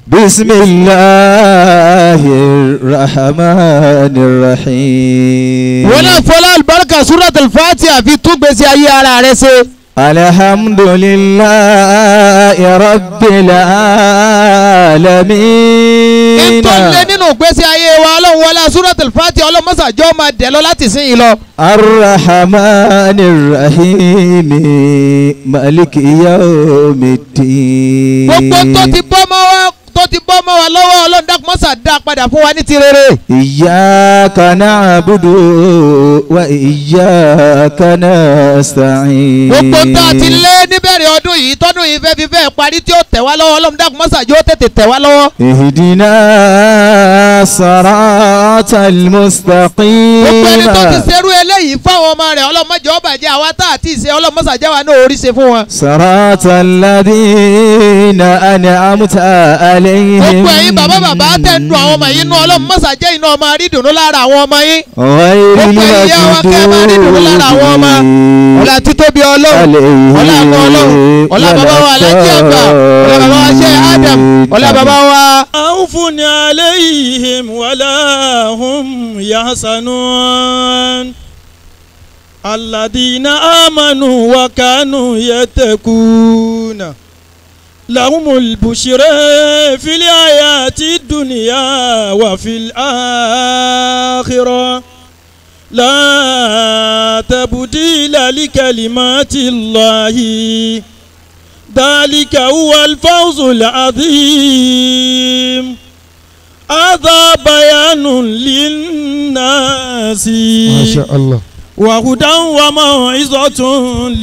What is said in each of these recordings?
بسم الله الرحمن الرحيم wọn náà fọlá àlùbáríkà suratul Fatiha fi tún gbèsè ayé ara rẹ ṣe. الحمد لله رب العالمين ìtọ́lẹ̀ nínú gbèsè ayé wa ọlọ́run wọlé suratul Fatiha ọlọ́mọ́sàjọ́ máa dẹ̀ lọ láti sìn yín lọ. الرحمن الرحيم مالك يوم الدين gbogbo tó ti bọ́ mọ́ wa tó ti bọ́ mọ́ wa lọ́wọ́ ọlọ́run dákun mọ́sà dá padà fún wa ní ti rere. إياك نعبد وإياك نستعين gbogbo tó a ti lé níbẹ̀rẹ̀ ọdún yìí tọ́dún yìí fẹ́ fi fẹ́ parí tí ó tẹ̀ wá lọ́wọ́ ọlọ́run dákun mọ́sàjọ́ tètè tẹ̀ wá lọ́wọ́. اهدنا الصراط المستقيم gbogbo ẹni tó ti ṣerú eléyìí fáwọn ọmọ rẹ̀ ọlọ́mọdé ọba jẹ́ àwa tá àti ìṣe ọlọ́mọsàjẹ́ wa náà orí ṣe fún wọn. صراط الذين أنعمت عليهم gbogbo ẹ̀yin bàbá bàbá tẹ̀ ń dun àwọn ọmọ yìí nú ọlọ́mọsàjẹ́ iná ọmọ àrídùnú lára àwọn ọmọ yín. غير gbogbo ẹ̀yin yá wa kẹ́ ẹ máa rí dùnú lára àwọn ọmọ. ọlá títóbi ọlọ́run ọlá àgbọ̀ ọlọ́run ọlá bàbá wa alájí àgbà ọlá bàbá wa ṣe Adam ọlá bàbá wa. خوف عليهم ولا هم يحزنون الذين آمنوا وكانوا يتقون لهم البشرى في الحياة الدنيا وفي الآخرة لا تبديل لكلمات الله ذلك هو الفوز العظيم هذا بيان للناس الله وهدى وموعظة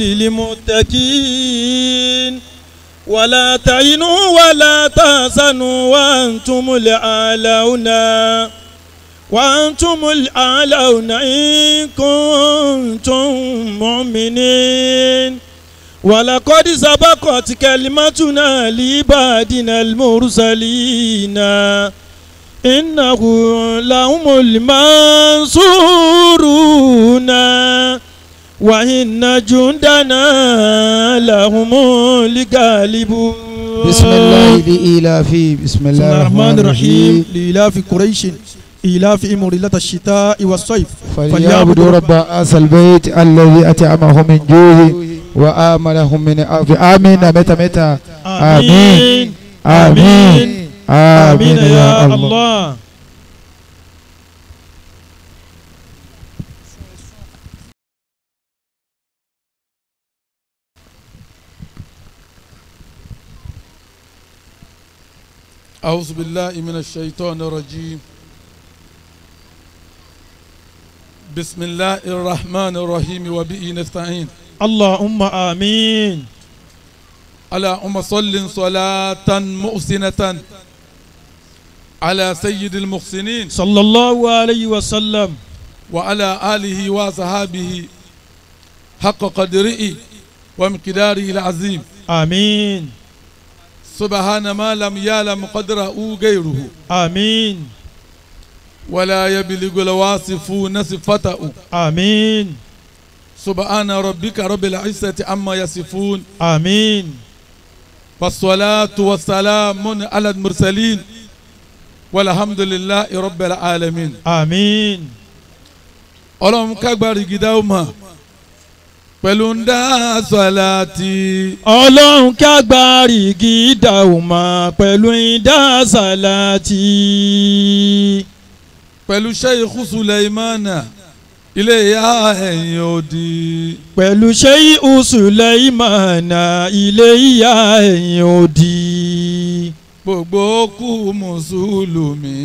للمتقين ولا تهنوا ولا تحزنوا وأنتم الأعلون وأنتم الأعلون إن كنتم مؤمنين ولقد سبقت كلمتنا لعبادنا المرسلين إنه لهم المنصورون وإن جندنا لهم الغالبون بسم الله لإيلاف بسم بسم الله الله الرحمن الرحيم لإلاف قريش إلاف مريلة الشتاء والصيف فليعبدوا رب هذا البيت الذي أطعمهم من جوع وآمنهم من عذاب آمين متى متى آمين آمين آمين يا الله أعوذ بالله من الشيطان الرجيم بسم الله الرحمن الرحيم وبه نستعين اللهم آمين اللهم صل صلاة محسنة على سيد المحسنين صلى الله عليه وسلم وعلى آله وصحابه حق قدره ومقداره العظيم آمين سبحان ما لم يعلم قدره غيره آمين ولا يبلغ الواصفون صفته آمين سبحان ربك رب العزة عما يصفون آمين والصلاة والسلام على المرسلين والحمد لله رب العالمين آمين ọlọ́run kágbárí gidá ó mọ̀ pẹ̀lú ń dá sọ̀láàtì ọlọ́run kágbárí gídà ò mọ̀ pẹ̀lú ìdá sàlátì. pẹ̀lú sheikh sulaimana ilé ìyá ẹ̀yìn òdì pẹ̀lú ṣéyí Sùlẹ́ìmánà ilé ìyá ẹ̀yìn òdì. gbogbo kú mùsùlùmí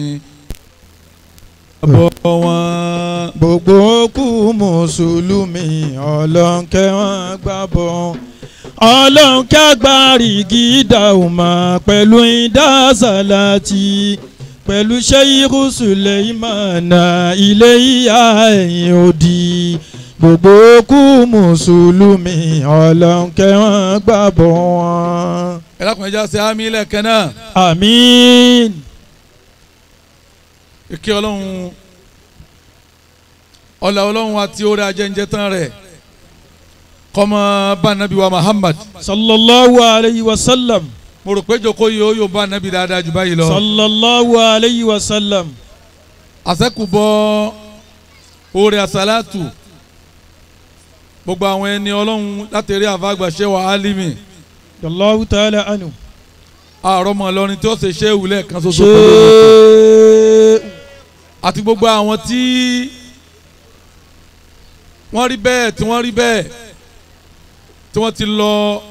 bọ̀ wọ́n. gbogbo kú mùsùlùmí ọlọ́nkẹ́ wọn gbàbọ̀ ọlọ́nkẹ́ agbárí gídà ò mọ̀ pẹ̀lú ìdá sàlátì pẹ̀lú ṣéyí Sùlẹ́ìmánà ilé ìyá ẹ̀yìn òdì gbogbo kú mùsùlùmí ọlọ́nkẹ́ wọn gbàbọ̀ wọn. ẹ lákùnrin ẹja ṣe àmì lẹ́ẹ̀kan náà àmín ìkẹ́ ọlọ́run ọlá ọlọ́run àti orí ajẹ́njẹ́ tán rẹ̀ kọ́mọ bá nàbí wa Muhammad sallallahu alayhi wa sallam mo rò pé jòkó yìí ó yóò bá nàbí dáadáa jù báyìí lọ. sallallahu alayhi wa sallam. àṣẹ́kùbọ̀ oore àṣàlátù gbogbo àwọn ẹni ọlọ́run láti rí àfàgbà ṣé wà á límì Allahu ta'ala anu. àárọ̀ mọ̀ lọ́rin tí ó ṣe ṣé ìwúlẹ̀ kan ṣoṣo ṣe pẹ̀lú àti gbogbo àwọn tí wọ́n rí bẹ́ẹ̀ tí wọ́n rí bẹ́ẹ̀ tí wọ́n ti lọ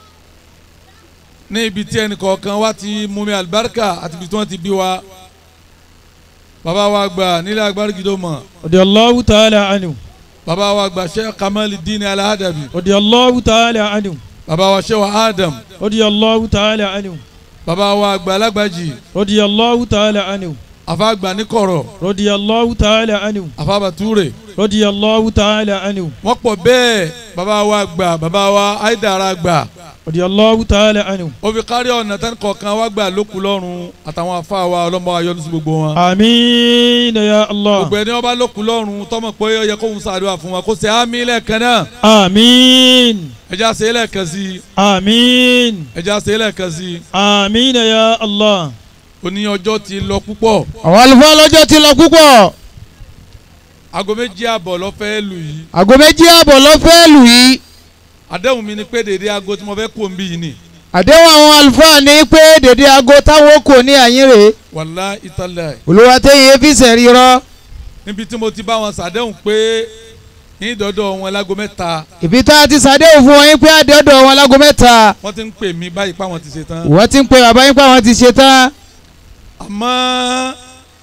ní ibi tí ẹnì kọ̀ọ̀kan wá ti mú mi àlùbáríkà àti ibi tí wọ́n ti bí wa bàbá wa gbà nílẹ̀ agbárígidó mọ̀ radiyallahu ta'ala anu. bàbá wa gbà Sheikh Kamaluddin Al-Adabi radiyallahu ta'ala anu. bàbá wa Sheikh Adam radiyallahu ta'ala anu. bàbá wa gbà alágbàjì radiyallahu ta'ala anu. àfa gbà níkọ̀rọ̀ radiyallahu ta'ala anu. àfa bàtúrè radiyallahu ta'ala anu. wọ́n pọ̀ bẹ́ẹ̀ bàbá wa gbà bàbá wa Aidara gbà radiyallahu ta'ala anu. ó fi kárí ọ̀nà tán kọ̀ọ̀kan wá gbà lókun lọ́rùn àtàwọn afá wa ọlọ́mọ ayọ́nu sí gbogbo wọn. amiina ya allah. gbogbo ẹni wọn bá lókun lọ́rùn tọmọ pé ó yẹ kóhun ṣàdúrà fún wa kó ṣe àmì lẹ́ẹ̀kan náà amiin. ẹja ṣe é lẹ́ẹ̀kan sí i amiin. ẹja ṣe é lẹ́ẹ̀kan sí i amiina ya allah. òní ọjọ́ ti lọ púpọ̀ àwọn àlùfáà lọ́jọ́ ti lọ púpọ̀ aago méjì àbọ̀ lọ fẹ́ lù yìí àgọ́ méjì àbọ̀ ló fẹ́ lù yìí àdéhùn mi ni pé dèdè aago tí mo fẹ́ kó ń bí yìí ni àdéhùn àwọn àlùfáà ní pé dèdè aago táwọn kò ní àyín rèé wàlá ìtàlẹ̀ olùwàtẹ́yẹ fi sẹ̀rí rọ níbi tí mo ti bá wọn ṣàdéhùn pé ní ìdọ́dọ̀ wọn láago mẹ́ta ìbí tá a ti sàdéhùn fún wọn yín pé àdéhùn wọn lágo mẹ́ta wọ́n ti ń pè mí báyìí páwọn ti ṣe tán wọ́n ti ń pe bàbá yín pé àwọn ti ṣe tán àmọ́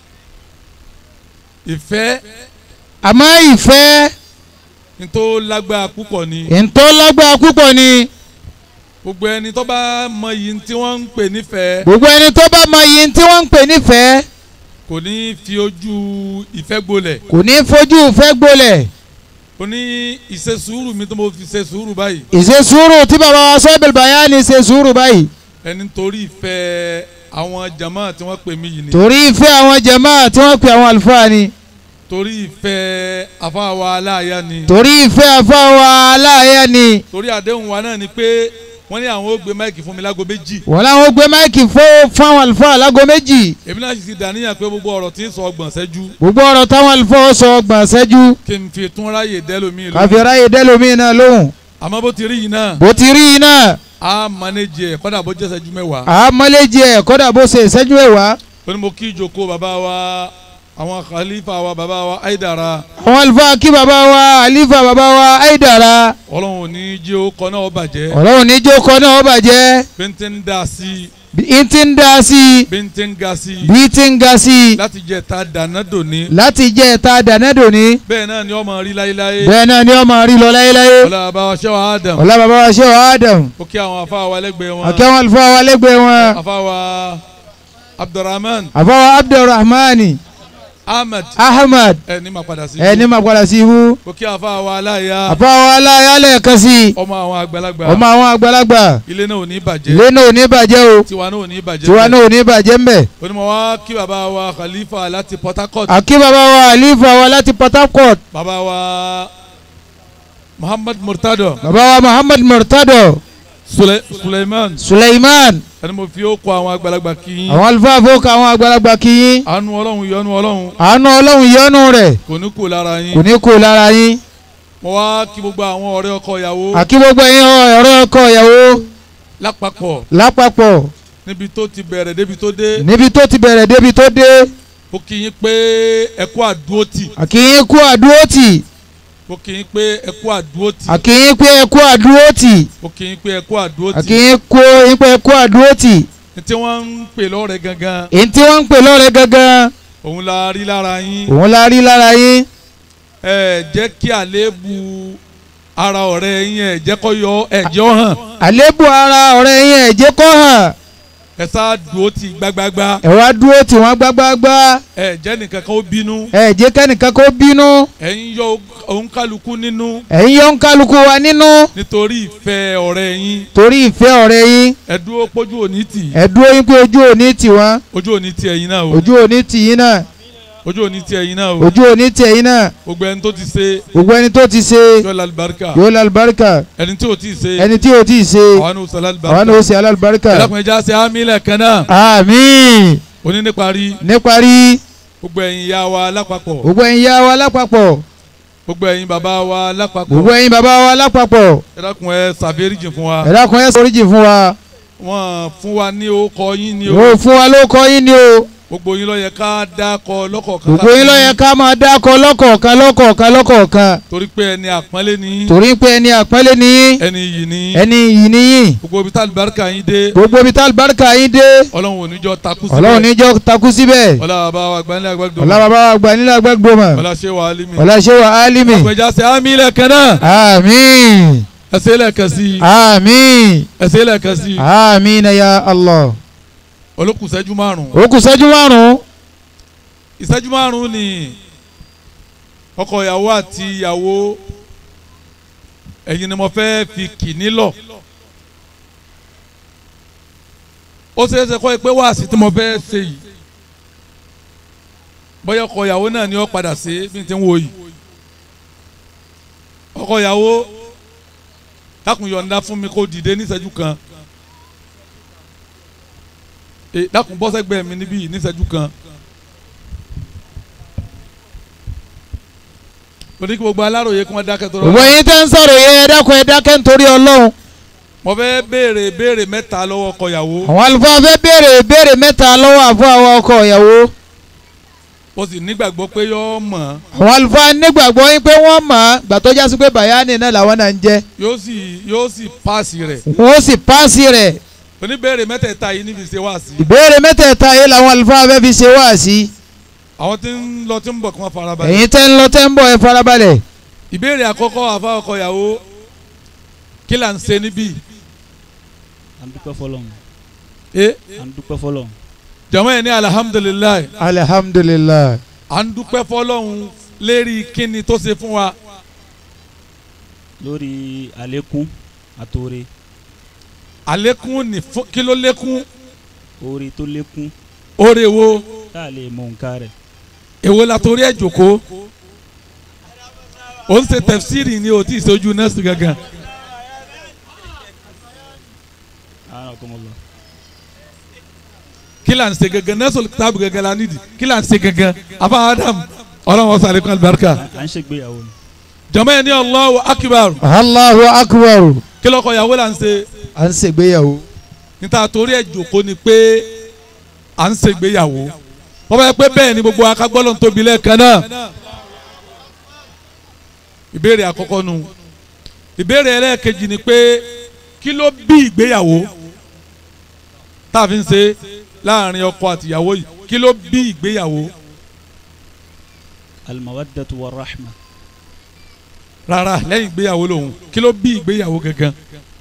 ìfẹ́ àmọ́ ìfẹ́ ní tó lágbára púpọ̀ ni ìntọ́ lágbára púpọ̀ ni gbogbo ẹni tó bá mọ yìí tí wọ́n ń pè nífẹ̀ẹ́ gbogbo ẹni tó bá mọ yìí tí wọ́n ń pè nífẹ̀ẹ́ kò ní fi ojú ìfẹ́ gbolẹ̀ kò ní fojú ìfẹ́ gbolẹ̀ kò ní ìṣe sùúrù mi tó mo fi ṣe sùúrù báyìí ìṣe sùúrù tí bàbá wa sọ́ọ́bìlì bàyá ni ṣe sùúrù báyìí ẹni torí ìfẹ́ àwọn jama tí wọ́n pè mí yìí ni torí ìfẹ́ àwọn jàmáà tí wọ́n pè àwọn àlùfáà ni torí ìfẹ́ afáwa aláàyá ni torí ìfẹ́ àfáwà aláàyè ni torí àdéhùn wa náà ni pé wọ́n ní àwọn ó gbé máìkì fún mi lágo méjì wọ́n láwọn gbé máìkì fún fáwọn àlùfáà lágo méjì èmi náà sì ti dàníyàn pé gbogbo ọ̀rọ̀ tí ń sọ ọgbọ̀n ṣẹ́jú gbogbo ọ̀rọ̀ táwọn àlùfáà sọ ọgbọ̀n ṣẹ́jú kí n fi tún ráyè dẹ́lómi lóhùn káfíńráyè dẹ́lómi náà lóhùn àmọ́ bó ti rí yìí náà bó ti rí iná a manage ẹ̀ kọ́dà bó jẹ́ ṣẹ́jú mẹ́wàá àmọ́lẹ́jì ẹ̀ kọ́dà bó ṣe ìṣẹ́jú ẹ̀wá ó ní mo kí ìjókòó bàbá wa àwọn khalifa wa bàbá wa Aidara àwọn àlùfáà kí bàbá wa àlífà bàbá wa Aidara ọlọ́run ò ní jí ó kọ́ náà ó bàjẹ́ ọlọ́run ní jókòó náà ó bàjẹ́ bí n ti ń dá sí bí n ti ń dá sí i bí n ti ń ga sí bí ti ń ga sí i láti jẹ ta dáná dòní láti jẹ́ ẹ̀ta dànẹ́dò ní bẹ́ẹ̀ náà ni ọmọ rí láéláé bẹ́ẹ̀ náà ni ọmọ rí lọ láyéláyé ọlá bàbá wa ṣẹ́wà Adam ọlá bàbá wa ṣe wà Adam ó kí àwọn afá wa lẹ́gbẹ̀ẹ́ wọn àkẹ́wọ̀n àlùfáà wa lẹ́gbẹ̀ẹ́ wọn afá wa Abdulrahman àfọwọ́ Abdulrahmani Ahmed Ahmad ẹ ní ma padà sí ẹni máa padà sí ibú ó kí afá wa aláya àfọwọ́ aláyálẹ̀ kan sí i ọmọ àwọn àgbàlagbà ọmọ àwọn àgbàlagbà ilé náà ò ní bàjẹ́ ilé náà ò ní bàjẹ́ o tiwa náà ò ní bàjẹ́ tiwa náà ò ní bàjẹ́ ń bẹ̀. onímọ̀ wá kí bàbá wa Khalifa láti Port Harcourt àkí bàbá wa àlífà wa láti Port Harcourt bàbá wa Muhammad Murtado bàbá wa Muhammad Murtado Sule Suleiman Suleiman ẹni mo fi ó kọ àwọn àgbàlagbà kí yín àwọn àlùfáà fowókà àwọn àgbàlagbà kìyìn àánú ọlọ́run ìyọ́nú ọlọ́run àánú ọlọ́run yọ́nú rẹ̀ kò ní kú lára kò yín ní kó lára yín mo wá kí gbogbo àwọn ọ̀rẹ́ ọkọ ìyàwó àkí gbogbo ẹ̀yin ọ̀rọ̀ ọkọ ìyàwó lápapọ̀ lápapọ̀ níbi tó ti bẹ̀rẹ̀ débi tó dé níbi tó ti bẹ̀rẹ̀ débi tó dé ó kí yín pé ẹ kú àdúrótì àkíyín kú àdúrótì ó kí yín pé ẹ kú àdúrótì àkíyín pé ẹ kú àdúrótì ó kí yín pé ẹ kú àdúrótì àkíyín kú yín pé ẹ kú àdúrótì ní tí wọ́n ń pè lọ́rẹ̀ gangan èyí tí wọ́n ń pè lọ́rẹ̀ gangan òun la rí lára yín òun la rí lára yín ẹ jẹ́ kí àléébù ara ọ̀rẹ́ yín ẹ jẹ́ kó yọ ẹ̀jẹ̀ ó hàn àlébù ara ọ̀rẹ́ yín ẹ̀ jẹ́ kó hàn ẹ sá dúró tì gbágbágbá ẹ wá dúró tí wọ́n gbágbágbá ẹ jẹ́ nìkan kan ó bínú ẹ jẹ́ kẹ́nìkan kó bínú ẹ ń yọ òun kálukú nínú ẹ̀yin yọ ń kálukú wa nínú nítorí ìfẹ́ ọ̀rẹ́ yín torí ìfẹ́ ọ̀rẹ́ yín ẹ dúró pójú òní tì ẹ dúró yín pé ojú òní tì wọ́n ojú òní tì ẹ̀yin náà o ojú òní tì yín náà ojú òní tiẹ̀ yín náà o ojú òní tiẹ̀ yín náà gbogbo ẹni tó ti ṣe gbogbo ẹni tó ti ṣe yọ lalibarika yóò lálùbáríkà ẹni tí o ti ṣe ẹni tí o ti ṣe àwọn ní o sọ àwọn lalibarika ni ó ṣe alálùbáríkà ẹlẹ́kùnrin já ṣe amílẹ̀ kan náà àmín oní níparí níparí gbogbo ẹ̀yin ìyá wa lápapọ̀ gbogbo ẹ̀yin yá wa lápapọ̀ gbogbo ẹ̀yin bàbá wa lápapọ̀ gbogbo ẹ̀yin bàbá wa lápapọ̀ ẹlẹ́kùn ẹ ṣàfẹ́rìjì fún wa ẹ dákun ẹ ṣàforíjì fún wa wọ́n fún wa ní orúkọ yín ní o yóò fún wa ló kọ yín ni o gbogbo yín ló yẹ ká dákọ lọ́kọ̀ọ̀kan gbogbo yín ló yẹ ká máa dákọ lọ́kọ̀ọ̀kan lọ́kọ̀ọ̀kan lọ́kọ̀ọ̀kan torí pé ẹni àpọ́nlé ni torí pé ẹni àpọ́nlé ni yín ẹni yìí ni ẹni yìí ni yín gbogbo ibi tá àlùbáríkà yín dé gbogbo ibi tá àlùbáríkà yín dé ọlọ́run ò ní jọ takú síbẹ̀ ọlọ́run níjọ́ takú síbẹ̀ ọlá bàbá wa gbanilẹ̀ agbẹ́gbẹ́ ọlá bàbá wa gbà nílẹ̀ agbẹ́gbọ́mọ̀ ọlá ṣé wà á límì ọlá ṣé wa álímì àpẹjà ṣe àmì lẹ́ẹ̀kan náà àmín ẹsẹ̀ lẹ́ẹ̀kan sí i àmín ẹsẹ̀ lẹ́ẹ̀kan sí i àmín ya Allah olókùn ìṣẹ́jú márùn-ún ó kù ṣẹ́jú márùn-ún ìṣẹ́jú márùn-ún ni ọkọ ìyàwó àti ìyàwó ẹ̀yin ni mo fẹ́ fi kì nílọ̀ ó ṣeé ṣe kọ́ ẹ pé wáàsí tí mo fẹ́ ṣe yìí bóyá ọkọ ìyàwó náà ni ó padà ṣe bí n ti ń wo yìí ọkọ ìyàwó dákun yọ̀ǹda fún mi kó dìde ní ìṣẹ́jú kan ẹ dákun bọ́ sẹ́gbẹ̀ẹ́ mi níbí yìí ní ìṣẹ́jú kan. lórí kí gbogbo aláròye kí wọ́n dákẹ́ tó gbogbo yín tẹ́ ń sọ̀rọ̀ yẹ ẹ dákun ẹ dákẹ́ nítorí ọlọ́run mo fẹ́ béèrè béèrè mẹ́ta lọ́wọ́ ọkọ ìyàwó àwọn àlùfáà fẹ́ béèrè béèrè mẹ́ta lọ́wọ́ àfọ àwọn ọkọ ìyàwó mo sì nígbàgbọ́ pé yọ́ mọ̀ àwọn àlùfáà nígbàgbọ́ yín pé wọ́n mọ̀ ọ́ gbà tó jásí pé bàyánì náà làwọn náà ń jẹ́ yóò sì yóò sì paasi rẹ̀ wọ́n sì páàsì rẹ̀ oníbèrè mẹ́tẹ̀ẹ̀ta yìí níbi ṣe wá sí ìbéèrè mẹ́tẹ̀ẹ̀ta yìí làwọn àlùfáà fẹ́ fi ṣe wá sí àwọn tí ń lọ tí ń bọ̀ kí wọ́n fara balẹ̀ ẹ̀yin tẹ́ ń lọ tẹ́ ń bọ̀ ẹ farabalẹ̀ ìbéèrè àkọ́kọ́ àfa ọkọ ìyàwó kí là ń ṣe níbí à ń dúpẹ́ fọlọ́run ẹ à ń dúpẹ́ fọlọ́run jàmọ́ yẹn ní alihamudulilayi alihamudulilayi à ń dúpẹ́ fọlọ́hún lérí kíni tó ṣe fún wa lórí àlékún àtòrè àlékún ní fún kí ló lékún oore tó lékún oore wo tá a lè mọ nǹkan rẹ̀ èwo la torí ẹ̀ jòkó ó ń ṣe tẹ̀fsírì ni o tí ì sojú nọ́ọ̀sì gangan ara kò mọ lọ. kí là ń ṣe gangan nọ́ọ̀sì tábù gangan la nídìí kí là ń ṣe gangan afa adam ọlọ́run ọ̀sán àlékún alibarika à ń ṣègbéyàwó ni jàmọ́ yẹn ní Allahu akbar Allahu akbar kí lọ́kọ̀ ìyàwó là ń ṣe à ń ṣègbéyàwó níta torí ẹ̀ jòkó ni pé à ń ṣègbéyàwó wọ́n bá yẹ pé bẹ́ẹ̀ ni gbogbo akagbọ́lọ́ ń tóbi lẹ́ẹ̀kan náà ìbéèrè àkọ́kọ́ nu ìbéèrè ẹlẹ́ẹ̀kejì ni pé kí ló bí ìgbéyàwó tá a fi ń ṣe láàrin ọkọ àtìyàwó yìí kí ló bí ìgbéyàwó alimawadatu wa rahma rárá lẹ́yìn ìgbéyàwó lòun kí ló bí ìgbéyàwó gangan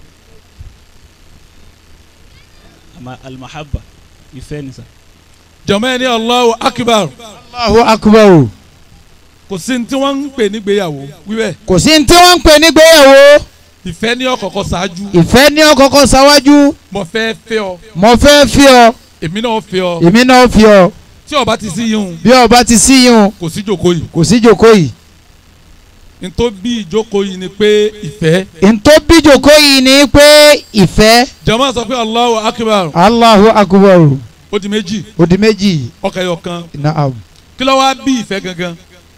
ama alimahaba ìfẹ́ ni sa jọ̀mọ́ ẹni Allahu akbar Allahu akbar kò sí ní tí wọ́n ń pè nígbéyàwó wíwẹ̀ kò sí ní tí wọ́n ń pè nígbéyàwó ìfẹ́ ní ọ̀kọ̀ọ̀kọ̀ ṣáájú ìfẹ́ ní ọkọ̀ọ̀kọ̀ ṣáwájú mo fẹ́ fẹ́ ọ mo fẹ́ fi ọ èmi náà fẹ́ ọ èmi náà fi ọ tí ó bá ti sí yín bí ọba ti sí yín kò sí ìjókòó yìí kò sí jókòó yìí ntó bí ìjókòó yìí ni pé ìfẹ́ ntó bí jókòó yìí ni pé ìfẹ́ jama sọ pé Allahu akbar Allahu akbar ó di méjì ó di méjì ọkà ẹyọ kan naam kí ló wá bí ìfẹ́ gangan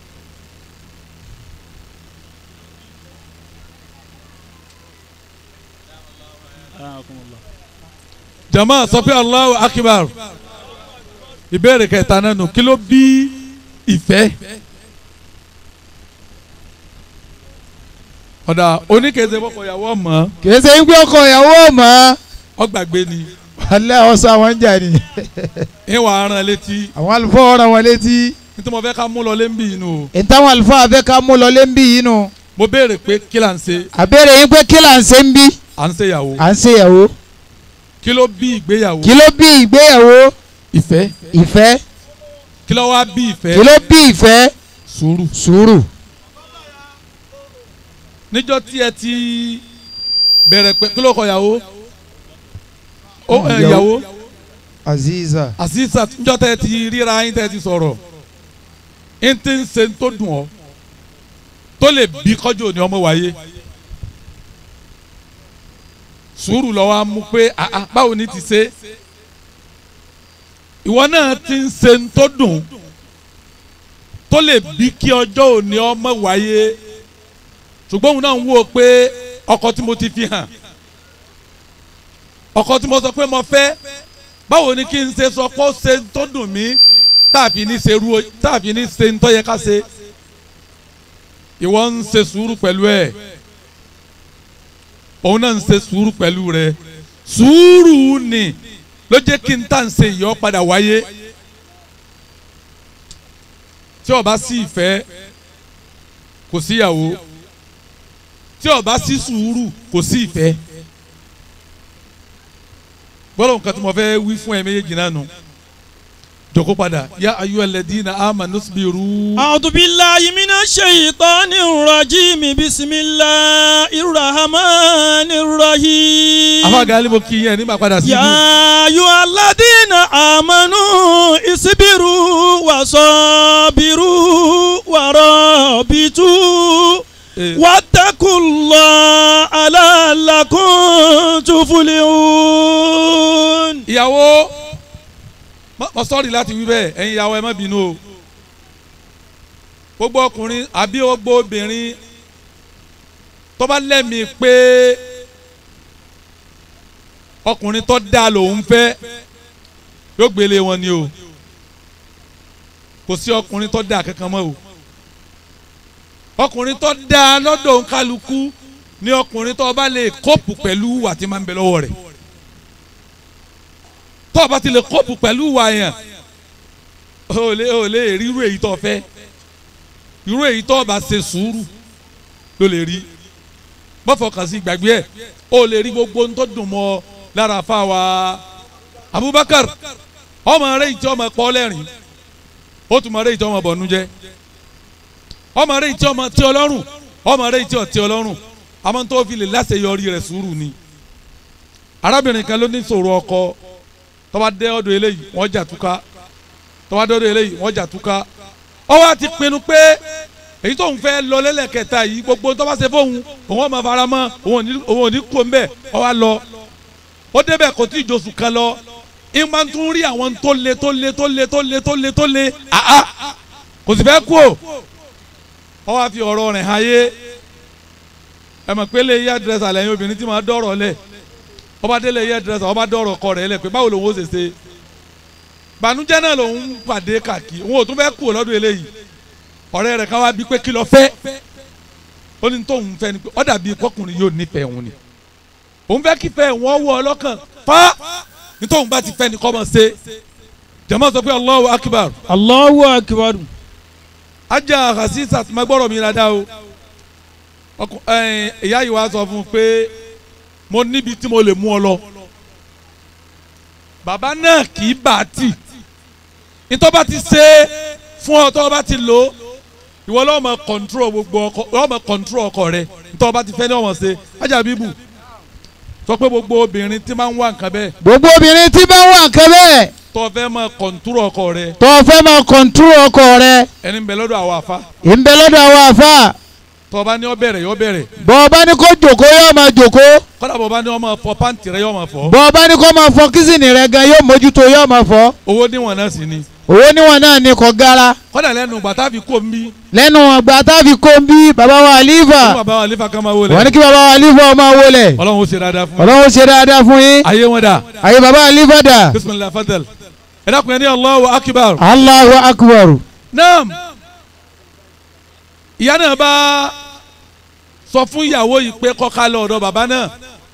ara kò mọ lọ. jama sọ pé Allahu akbar ìbéèrè kẹta nánu kí ló bí ìfẹ́ ọ̀dà oníkèéze bọ́kọ̀ ìyàwó ọmọ kìí ṣe ń gbé ọkọ ìyàwó mọ́ ọgbàgbé ni alẹ́ ọ̀sán àwọn ń jà ní ìwà aràn létí àwọn àlùfáà ọ̀ràn wọn létí nítorí mo fẹ́ ká mú lọ lé ń bì inú o ìtàwọn àlùfáà fẹ́ ká mú lọlé ń bí yìí nù mo béèrè pé kí là ń ṣe àbẹ̀rẹ̀ yín pé kí là ń ṣe ń bí à ń ṣèyàwó à ń ṣèyàwó kí ló bí ìgbéyàwó kí ló bí ìgbéyàwó ìfẹ́ ìfẹ́ kí ló wá bí ìfẹ́ kí ló bí ìfẹ́ sùúrù sùúrù níjọ́ tí ẹ ti bẹ̀rẹ̀ pé kí ló kọ ìyàwó ó ẹ, Ìyàwó. ìyàwó aziza àṣìṣà níjọ́ tẹ́ ẹ ti ríra yín tẹ́ ẹ ti sọ̀rọ̀ n ti ń ṣe tó dùn ọ́ tó lè bí kọjú òní ọmọ wáyé sùúrù lọ́wọ́ á mú pé àá báwo ni ti ṣe ìwọ náà ti ń ṣe tó dùn tó lè bí kí ọjọ́ òní ọmọ wáyé ṣùgbọ́n òun náà ń wò pé ọkọ tí mo ti fi hàn ọkọ tí mo sọ pé mo fẹ́ báwo ni kí n ṣe sọ pé ó ṣe tó dùn mí táàfin ní ṣe ru táàfin ní ṣe ń tọ́ yẹ ká ṣe ìwọ ń ṣe sùúrù pẹ̀lú ẹ̀ òun náà ń ṣe sùúrù pẹ̀lú rẹ̀ sùúrù ni ló jẹ́ kí n tà ń ṣe ìyọ́ padà wáyé tí ó bá sí ìfẹ́ kò síyàwó tí ó bá sí sùúrù kò sí ìfẹ́ gbọ́dọ̀ nǹkan tí mo fẹ́ wí fún ẹ méjèèjì náà nù jòkó padà yá ayú ẹlẹ́dínà amanu sbiru. أعوذ بالله من الشيطان الرجيم بسم الله الرحمن الرحيم afáàgá alibo kì í yẹn nígbà padà sí ibú. يا أيها الذين آمنوا اصبروا وصابروا ورابطوا Eh, واتقوا الله لعلكم تفلحون ìyàwó mọ- mọ sọ́ọ̀rì láti wí bẹ́ẹ̀ ẹ̀yin ìyàwó ẹ má bínú o gbogbo ọkùnrin àbí gbogbo obìnrin tó bá lẹ́mìí pé ọkùnrin tó dáa lòun fẹ́ yóò gbélé wọn ni o kò sí ọkùnrin tó dáa kankan mọ́ o ọkùnrin tó dáa lọ́dọ̀ kálukú ni ọkùnrin tó bá lè kóòpù pẹ̀lú wà tí máa ń bẹ lọ́wọ́ rẹ̀ tó o bá ti lè kóòpù pẹ̀lú wà yẹn o lè o lè rí irú èyí tó o fẹ́ irú èyí tó o bá ṣe sùúrù ló lè rí bọ́fọ̀kàn sí gbàgbé ẹ̀ o lè rí gbogbo ohun tó dùn mọ́ ọ lára fáwa Abubakar ọmọ rẹ ìtí ọmọ pọ́ lẹ́rìn ó tún mọ rẹ ìtí ọmọ bọ̀nú jẹ́ ọmọ rẹ ìtí ọmọ tí ọlọ́run ọmọ rẹ ìtí ọtí ọlọ́run àmọ́ tó fi lè láṣeyọrí rẹ̀ sùúrù ni arábìnrin kan ló ní sọ̀rọ̀ ọkọ tó bá dé ọ̀dọ̀ eléyìí wọ́n jà túká tó bá dé ọ̀dọ̀ eléyìí wọ́n jà túká ó wá ti pinnu pé èyí tóun fẹ́ lọ lẹ́lẹ́kẹta yìí gbogbo tó bá ṣe fóun òun ọmọ fara mọ́ òun ò ní- òun ò ní kó mbẹ́ ó wá lọ ó débẹ̀ kò tí ì josù kan lọ ìmọ̀ tún rí àwọn tó le tó le tó le tó le tó le tó le àá kò sì fẹ́ kú o ó wá fi ọ̀rọ̀ rẹ̀ hàn yé ẹ mọ̀ pé lè yí àdírẹ́sì lẹ́yìn obìnrin tí màá dọ̀rọ̀ lẹ̀ ọba délé yí àdírẹ́sì ọba dọ̀rọ̀ kọ rẹ̀ lẹ̀ pé báwo lòun ó ṣe ṣe bànújẹ́ náà lòun pàdé kàkí òun ò tún fẹ́ kú o lọ́dún eléyìí ọ̀rẹ́ rẹ̀ ká wá bí pé kí lọ fẹ́ ó ní tóun fẹ́ ni pé ó dàbí kọkùnrin yóò nífẹ̀ẹ́ òun ni òun fẹ́ kí fẹ́ wọ́n wọ ọlọ́kàn fa ní tóun bá ti fẹ́ ni kọ́ mọ̀ ṣe jẹ́mọ́ sọ pé Allahu akbar Allahu akbar ajá hasisa ma gbọ́dọ̀ mi dáadáa o ọkọ ẹ̀ẹ́n ìyá yìí wá sọ fún un pé mo níbi tí mo lè mú ọ lọ bàbá náà kì í bà á tì nítorí bá ti ṣe é fún ọ tó o bá ti lò ó ìwọ lọ́wọ́ máa kọ̀ǹtúrò gbogbo ọkọ lọ́wọ́ máa kọ̀ǹtúrò ọkọ rẹ nítorí o bá ti fẹ́ ní ọmọ ṣe ajá bíbù sọ pé gbogbo obìnrin tí máa ń wá nǹkan bẹ́ẹ̀ gbogbo obìnrin tí bá wà nǹkan bẹ́ẹ̀ tó o fẹ́ máa kọ̀ǹtúrò ọkọ rẹ tó o fẹ́ máa kọ̀ǹtúrò ọkọ rẹ ẹni ń bẹ lọ́dọ̀ àwọn àfa ń bẹ lọ́dọ̀ àwọn àfa tó o bá ní ọ bẹ̀rẹ̀ yọ bẹ̀rẹ̀ bọ́ ọ bá ní kó jòkó yóò máa jòkó kọ́dà bọ̀ bá ní ọmọ fọ pàǹtì rẹ yọ ọmọ fọ bọ́ ọ bá ní kó máa fọ kísìnì rẹ gan yóò mójútó yóò máa fọ owó níwọ̀n náà sì ni owó níwọ̀n náà ní kò gara kọ́dà lẹ́nu gbàtà fi kó mi lẹ́nu ọgbà táfi kó ń bí bàbá wa fún àlífà bàbá wa lífà kan máa wọlé wọ́n ní kí bàbá wa àlífà máa wọlé ọlọ́run ó ṣe dáadáa fún mi ọlọ́run ṣe dáadáa fún yín ayé wọn dà àyè bàbá àlífà dà bisimilahi fadal ẹ dákun ẹ ní Allahu akbar Allahu akbar naam ìyá náà bá sọ fún ìyàwó yìí pé kọ́ka lọ ọ̀dọ̀ bàbá náà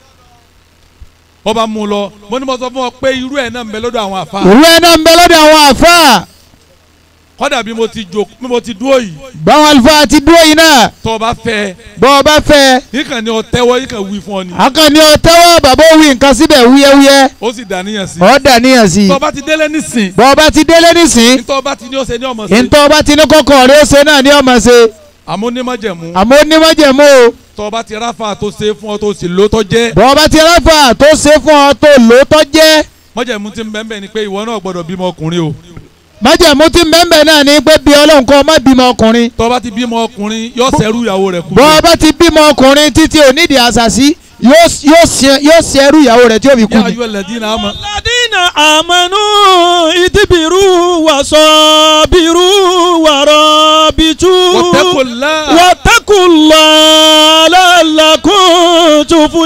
ọba mú un lọ mo ní mo sọ fún ọ pé irú ẹ̀ náà ń bẹ lọ́dọ̀ àwọn àfa ìwé náà ń bẹ lọ́dọ̀ àwọn àfa kọ́dà bí mo ti jò bí mo ti dúró yìí báwọn àlùfáà ti dúró yìí náà tó o bá fẹ́ bọ́ ọ bá fẹ́ yìí kàn ní ọ tẹ́wọ́ yìí kàn wí fún ọ ni akànnì ọ̀tẹ́wọ́ bàbá òwì nǹkan síbẹ̀ wúyẹ́wúyẹ́ ó sì dàníyàn sí ọ̀ dàníyàn sí i tó o bá ti délé nísìn bọ́ ọ bá ti délé nísìn nítorí o bá ti ní ọ̀sẹ̀ ní ọmọ sí ntọ́ bá ti ní kọ́kọ́ rẹ̀ ó ṣe náà ní ọmọ ṣe àmúnímọ̀jẹ̀mú àmọ́ onímọ̀jẹ̀mú o tó o bá ti ráfà tó ṣe fún ọ tó sì lò tó jẹ́ bọ́ ọ bá ti ráfà tó ṣe fún ọ tó lò ó tọ́ jẹ́ mọ̀jẹ̀mú ti ń bẹ́ẹ̀ bẹ́ẹ̀ ni pé ìwọ náà gbọ́dọ̀ bímọ ọkùnrin o májẹ̀mú tí mẹ́mbẹ̀ náà ní pé bí ọlọ́run kọ́ má bímọ ọkùnrin tó bá ti bímọ ọkùnrin yóò ṣẹ́rú ìyàwó rẹ̀ kú. bọ́ ọ bá ti bímọ ọkùnrin títí onídìí àṣàṣì yóò yóò ṣe- yóò ṣe ẹrú ìyàwó rẹ̀ tí ó fi kú yá ni. ayú ẹlẹ́dínà àmọ́. الذين آمنوا اصبروا وصابروا ورابطوا واتقوا الله واتقوا الله لعلكم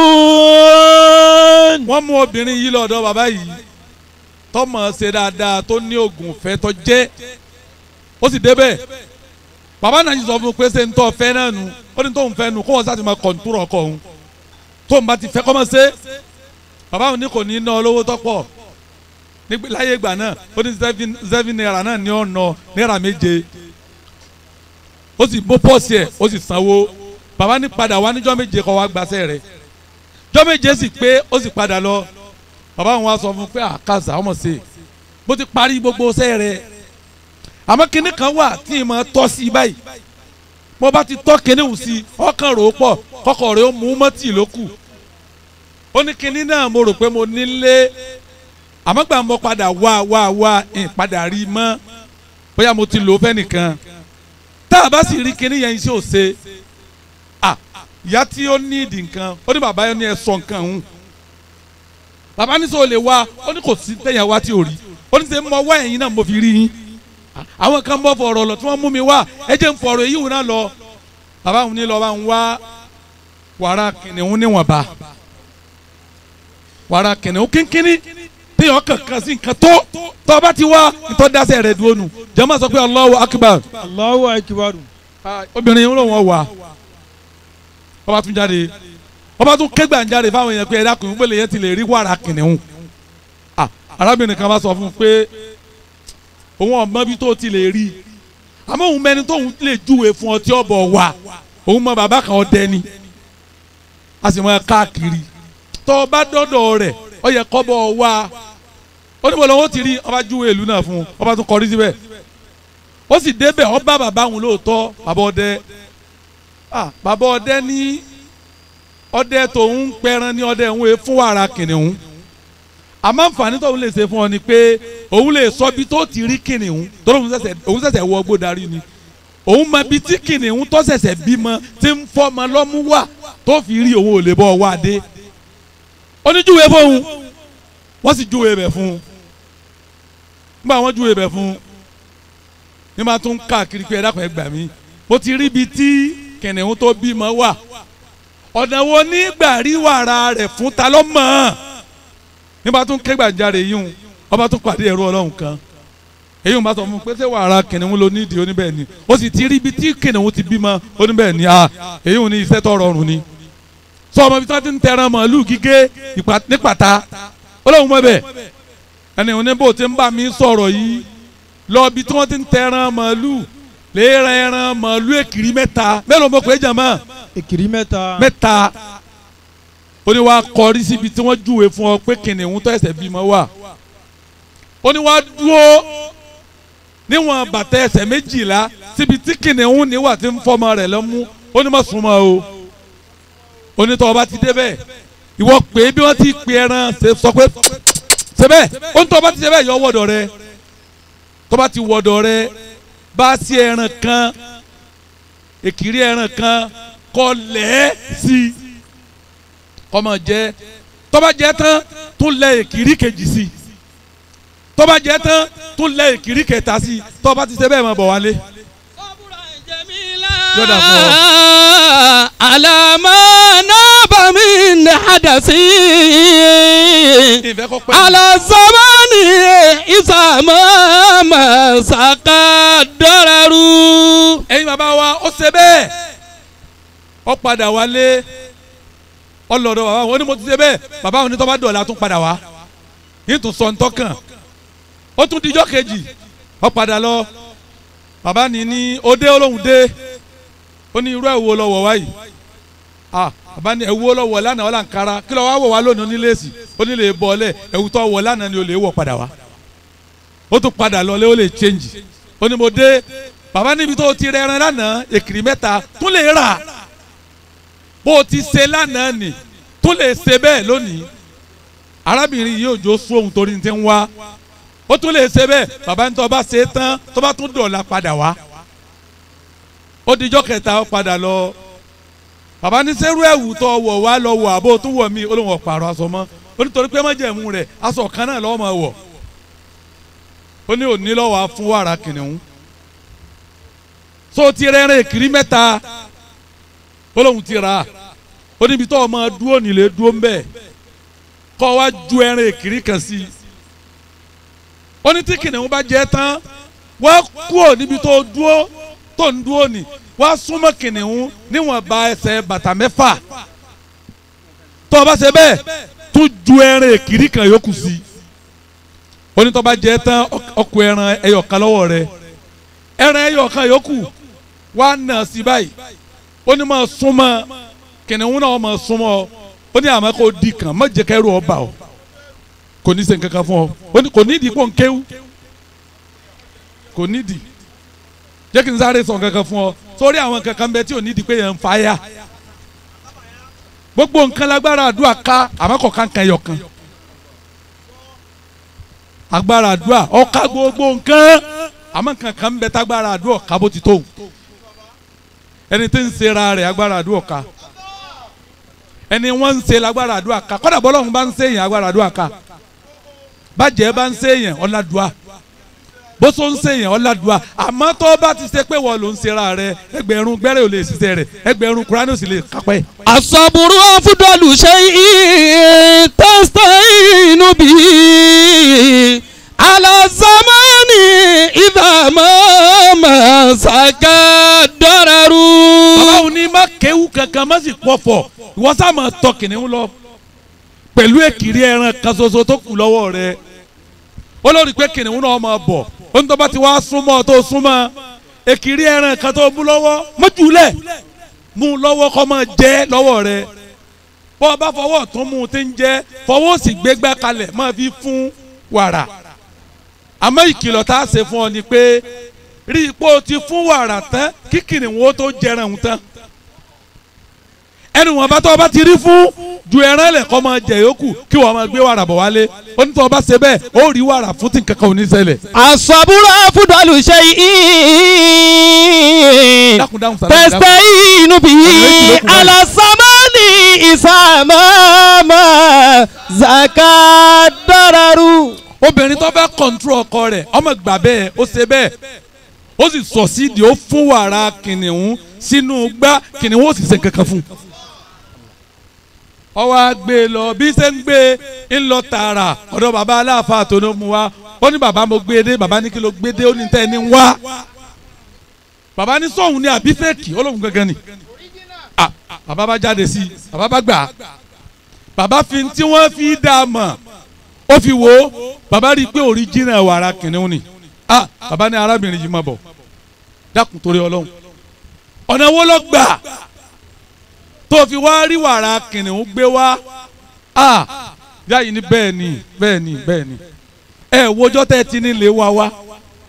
تفلحون wọ́n mú obìnrin yìí lọ́dọ̀ bàbá yìí tọ́mọ̀ ṣe dáadáa tó ní oògùn fẹ́ tó jẹ́ ó sì débẹ̀ bàbá náà yìí sọ fún un pé ṣé ń tọ́ fẹ́ náà nù ó ní tóun fẹ́ nù kó wọ́n sá ti máa kọ̀ǹtúrọ̀ ọkọ̀ òun tóun bá ti fẹ́ kọ́ mọ́ ṣe bàbá òun ní kò ní ná olówó tọ́pọ̀ nígbà láyé ìgbà náà ó ní seven seven naira náà ní ọ̀nà náírà méje ó sì bó pọ́ọ̀sì ẹ̀ ó sì sanwó bàbá ní padà wá níjọ́ méje kọ́ wá gbaṣẹ́ rẹ̀ jọ́ méje sì pé ó sì padà lọ bàbá òun wá sọ fún un pé àkàzà ọmọ sí i bó ti parí gbogbo ṣẹ́ rẹ̀ àmọ́ kinní kan wà tí ì máa tọ́ sí i báyìí mo bá ti tọ́ kinní wù sí i ọkàn rò ó pọ̀ kọ́kọ́ rẹ̀ ó mú mọ́tì ló kù ó ní kinní náà mo rò pé mo nílé àmọ́ gbà mo padà wá wá wá ìpadà rí i mọ́ bóyá mo ti lò ó fẹ́ nìkan tá a bá sì rí kinní yẹn iṣẹ́ ò ṣe à ìyá tí ó ní ìdì nǹkan ó ní bàbá yẹn ní ẹ sọ nǹkan ọ̀hún bàbá ní sọ lè wá ó ní kò sí tẹ̀yàn wá tí ò rí ó ní sẹ́ mọ wá ẹ̀yìn náà mo fi rí yín àwọn kan bọ́ fọ̀rọ̀ lọ tí wọ́n mú mi wá ẹ jẹ́ ń fọ̀rọ̀ èyí wò náà lọ bàbá òun ní lọ bá ń wá wàrà kìnìún níwọ̀nba wàrà kìnìún kínkínní téèyàn kankan sí nǹkan tó tó bá ti wá ìtọ́ dáṣẹ́ rẹ̀ dúró nù jẹ́mọ́ sọ pé Allahu akbar Allahu akbar obìnrin yìí ló wọ́n wà ọba tún jáde ọba tún kégbà ń jáde fáwọn èèyàn pé ẹ̀dá kùnú pélé yẹn ti lè rí wàrà kìnìún Ah, arábìnrin kan bá sọ fún un pé òun ọmọ bí tó ti lè rí àmọ́ òun mẹ́ni tóun lè júwe fún ọ tí ọ bọ̀ wà òun mọ bàbá kan ọdẹ ni a sì mọ káàkiri tó o bá dọ́dọ̀ rẹ̀ ọ yẹ kọ́ bọ̀ wá ó ní bọ̀ lọ́wọ́ ti rí ọba júwe ìlú náà fún un ọba tún kọrí síbẹ̀ ó sì débẹ̀ ọ bá bàbá òun lóòótọ́ bàbá ọdẹ ah bàbá ọdẹ ní ọdẹ tòun ń pẹran ní ọdẹ òun fún wàrà kìnìún àmọ́ àǹfààní tóun lè ṣe fún ọ ni pé òun lè sọ bí tó ti rí kìnìún torí òun ṣẹ̀ṣẹ̀ òun ṣẹ̀ṣẹ̀ wọ ọgbó darí ni òun mọ ibi tí kìnìún tó ṣẹ̀ṣẹ̀ bímọ tí ń fọmọ lọ́mú wà tó fi rí òun ò lè bọ́ wá dé oníjúwe fóun wọ́n sì júwe bẹ̀ fún un nígbà wọ́n júwe bẹ̀ fún un ní máa tún káàkiri pé ẹ dákun ẹ gbà mí mo ti rí ibi tí kìnìún tó bímọ wà ọ̀nà wo nígbà rí wàrà rẹ̀ fún ta ló mọ̀ ọ́n nígbà tún ké gbàjarè yìí hùn ọba tún pàdé ẹ̀rọ ọlọ́run kan èyí hùn bá sọ fún un pé ṣé wàrà kìnìún ló nídìí oníbẹ̀ ni ó sì ti rí ibi tí kìnìún ti bímọ oníbẹ̀ ni a èyí hùn ní iṣẹ́ tó rọrùn ni sọ ọmọ ibi tí wọ́n ti ń tẹran màálù gígé ìpa- ní pàtà ọlọ́run mọ̀ bẹ́ẹ̀ ẹni òní bò ti ń bá mi sọ̀rọ̀ yìí lọ ibi tí wọ́n ti ń tẹran màálù lè ran ẹran màálù èkìrí mẹ́ta mélòó mo pè é jàmọ́ èkìrí mẹ́ta mẹ́ta ó ní wàá kọrí síbi tí wọ́n júwe fún ọ pé kìnìún tó ẹsẹ̀ bímọ wà ó ní wàá dúró níwọ̀n bàtà ẹsẹ̀ méjìlá síbi tí kìnìún níwà tí ń fọmọ rẹ̀ lọ́mú ó ní má súnmọ́ o ó ní tọ́ ọba ti débẹ̀ ìwọ pé bí wọ́n ti pe ẹran ṣe sọ pé ṣebẹ̀ ó ní tọ́ ọba ti ṣe bẹ́ẹ̀ yọ wọ́dọ̀ rẹ tọ́ba ti wọ́dọ̀ rẹ bá sí ẹran kan èkìrí ẹran kan kọ lẹ́ sí i kọ́mọ jẹ́ tọ́ba jẹ́ tán tún lẹ èkìrí kejì sí i tọ́ba jẹ́ tán tún lẹ èkìrí kẹta sí i tọ́ba ti ṣe bẹ́ẹ̀ mọ̀ bọ̀ wálé. Yọ̀dà fún ọ. alama naba min hadasi ìfẹ́ kọ́ pẹ́ ala zamani isama masaka dọraru. ẹ̀yin bàbá wa ó ṣe bẹ́ẹ̀ ó padà wálé ọlọ́dọ̀ bàbá wọn ó ní mo ti ṣe bẹ́ẹ̀ bàbá wọn ní tọ́ba dọ̀la tún padà wá yìí tún sọ ntọ́kàn ó tún dijọ́ kejì ó padà lọ bàbá ní ní òde olóhùn dé ó ní irú ẹ̀wò lọ́wọ́ wáyìí ah bàbá ní ẹ̀wò lọ́wọ́ lánàá ọ̀là nkara kí ló wá wọ̀ wá lónìí oníléèsì onílé bọ́ọ̀lẹ̀ ẹ̀wù tó wọ̀ lánàá ni ó lè wọ̀ padà wá ó tún padà lọlé ó lè change ó ní mo dé bàbá níbi tó o ti rẹ ẹran lánàá èkìrì mẹ́ta tún lè rà bó o ti ṣe lánàá nì tún lè ṣe bẹ́ẹ̀ lónìí arábìnrin yìí òjò sún ohun torí ti ń wá ó tún lè ṣe bẹ́ẹ̀ bàbá ní tó bá ṣe é tán tó bá tún dọ̀la padà wá ó dijọ́ kẹta ó padà lọ bàbá ní sẹ́rú ẹ̀wù tó wọ̀ wá lọ wọ̀ àbó tún wọ̀ mí ó lóun ọ̀pàrọ̀ aṣọ mọ́ ó ní torí pé májẹ̀mú rẹ̀ aṣọ kan náà lọ́wọ́ máa wọ̀ ó ní òní lọ́wọ́ á fún wàrà kìnìún so ti rẹ́rìn kiri mẹ́ta ó lóun ti rà á ó níbi tó ọmọ dúró nílé dúró ń bẹ̀ kọ́ wá ju ẹran èkìrí kan sí i ó ní tí kìnìún bá jẹ tán wá kúò níbi tó dúró tó ń dúró ní wá súnmọ́ kìnìún níwọ̀n ba ẹsẹ̀ bàtà mẹ́fà tó o bá ṣe bẹ́ẹ̀ tún ju ẹran èkìrí kan yòókù sí i ó ní tó bá jẹ tán ọkọ ẹran ẹyọ kan lọ́wọ́ rẹ ẹran ẹyọ kan yòókù wá nà sí báyìí ó ní máa súnmọ́ kìnìún náà máa súnmọ́ ó ní àmọ́ kó di kan má jẹ́ kẹ́rù ọba o kò ní ṣe nǹkan kan fún ọ ó ní kò nídìí kó n kéwú kò nídìí jẹ́ kí n sáré sọ nǹkan kan fún ọ sórí àwọn nǹkan kan bẹ tí ò nídìí pé yẹn ń fa yá gbogbo nǹkan lágbára àdúrà ká àmọ́ kò ká nǹkan ẹyọ kan agbára àdúrà ọ̀ka gbogbo nǹkan àmọ́ nǹkan kan bẹ tágbára àdúrà ká bó ti tó ẹni tí ń ṣera rẹ̀ agbára àdúrà ká ẹni wọ́n ń ṣe lágbára àdúrà ká kọ́dà bọ́lọ́hún bá ń ṣe èèyàn agbára àdúrà ká bàjẹ́ bá ń ṣe èèyàn ọ̀làdùà bóso ń ṣe èèyàn ọ̀làdùà àmọ́ tó bá ti ṣe pé wọ́n ló ń ṣera rẹ̀ ẹgbẹ̀rún gbẹ́rẹ́ ò lè ṣiṣẹ́ rẹ̀ ẹgbẹ̀rún kúránì ò sì lè kápẹ́. الصبر أفضل شيء تستعين به على الزمان إذا ما مسك الضرر bàbá òní má kéwú kankan má sì pọ̀fọ̀ ìwọ sá máa tọ kìnìún lọ pẹ̀lú èkìrí ẹran kan ṣoṣo tó kù lọ́wọ́ rẹ̀ ó lórí pé kìnìún náà máa bọ̀ ó ní tó bá ti wá súnmọ́ tó súnmọ́ èkìrí ẹran kan tó mú lọ́wọ́ mójúlẹ̀ mú lọ́wọ́ kó máa jẹ lọ́wọ́ rẹ̀ bọ́ ọ bá fọwọ́ tó mú un ti ń jẹ fọwọ́ sì gbégbá kalẹ̀ máa fi fún wàrà àmọ́ ìkìlọ̀ tá a ṣe fún ọ ni pé rí i pé o ti fún wàrà tán kí kìnìún ó tó jẹran òun tán ẹnu wọn bá tó o bá ti rí fún ju ẹran lẹ kọ́ máa jẹ yòókù kí wọ́n máa gbé wàrà bọ̀ wálé ó ní tó o bá ṣe bẹ́ẹ̀ ó rí wàrà fún tí nǹkan kan ò ní ṣẹlẹ̀. الصبر أفضل شيء dákun dáhùn sàlámù dáhùn. تستعين به على الزمان إذا ما مسك الضرر obìnrin tó fẹ́ kọ̀ǹtúrò ọkọ rẹ̀ ọmọ gbà bẹ́ẹ̀ ó ṣe bẹ́ẹ̀ ó sì sọ sídìí ó fún wàrà kìnìún sínú gbá kìnìún ó sì ṣe kankan fún un. ó wá gbé e lọ bí ṣe ń gbé e ń lọ tààrà ọ̀dọ̀ bàbá aláàfáà tó ló mú wa ó ní bàbá mo gbé e dé bàbá ní kí ló gbé dé ó ní tẹ́ ẹ ní wá bàbá ní sóhun ní àbí fẹ́ẹ̀kì ó lóhun gangan ni ah bàbá bá jáde sí i bàbá bá gbà á bàbá fi tí wọ́n fi dá a mọ̀ ó fi wò ó bàbá rí i pé original wàrà kìnìún ni ah bàbá ní arábìnrin yìí máa bọ̀ dákun torí ọlọ́run ọ̀nà wo ló gbà tó fi wá rí wàrà kìnìún gbé wá ah yáyìí ní bẹ́ẹ̀ ni bẹ́ẹ̀ ni bẹ́ẹ̀ ni ẹ wojọ́ tẹ́ ẹ ti ní lè wá wá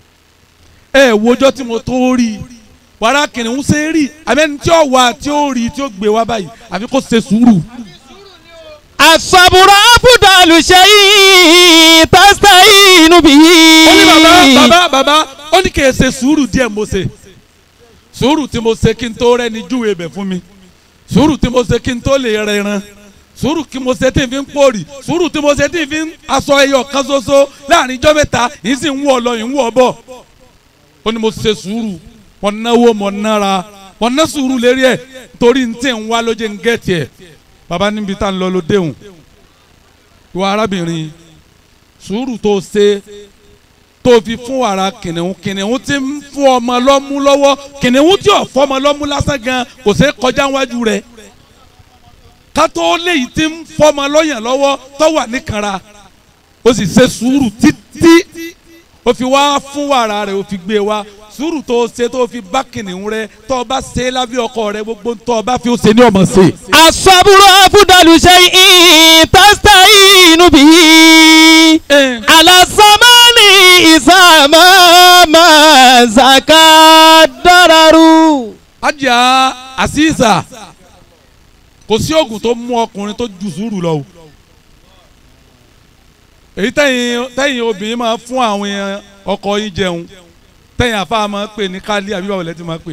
ẹ wojọ́ tí mo tó rí i wàrà kìnìún ṣe é rí àbẹ́ni tí ó wà tí ó rí i tí ó gbé wá báyìí àfi kó ṣe sùúrù. الصبر أفضل شيء تستعين به ó ní bàbá bàbá bàbá ó ní kì í ṣe sùúrù díẹ̀ mo ṣe sùúrù tí mo ṣe kí n tó rẹ́ni júwe bẹ̀ fún mi sùúrù tí mo ṣe kí n tó lè rẹran sùúrù tí mo ṣe tí n fi ń pòrì sùúrù tí mo ṣe tí n fi ń aṣọ ẹyọ kan ṣoṣo láàrin ijọ́ mẹ́ta yìí sì ń wọ̀ lọ yìí ń wọ̀ bọ̀ ó ní mo ṣe sùúrù mo náwó mo nára mo ná sùúrù lérí ẹ̀ torí n tí ń wá ló jẹ́ ń gẹ̀ẹ́tì ẹ̀ bàbá níbi tá n lọ ló déhùn ìwà arábìnrin sùúrù tó ṣe tó fi fún wàrà kìnìún kìnìún tí ń fún ọmọ lọ́mú lọ́wọ́ kìnìún tí ò fọmọ lọ́mú lásán gan kò ṣeé kọjá wájú rẹ̀ kátó léyìí tí ń fọmọ lọ́yàn lọ́wọ́ tó wà níkanra ó sì ṣe sùúrù títí ó fi wá fún wàrà rẹ̀ ó fi gbé wá sùúrù tó ṣe tó fi bá kìnìún rẹ̀ tó o bá ṣe lábẹ́ ọkọ rẹ̀ gbogbo tó o bá fi ó ṣe ní ọmọ ṣe. الصبر أفضل شيء تستعين به على الزمان إذا ما مسك الضرر ajá àṣìṣà kò sí oògùn tó mú ọkùnrin tó ju sùúrù lọ o èyí tẹ̀yìn tẹ̀yìn obìnrin máa fún àwọn èèyàn ọkọ yín jẹun tẹ̀yìn àfa máa pè ní kálí àbí báwo lẹ ti máa pè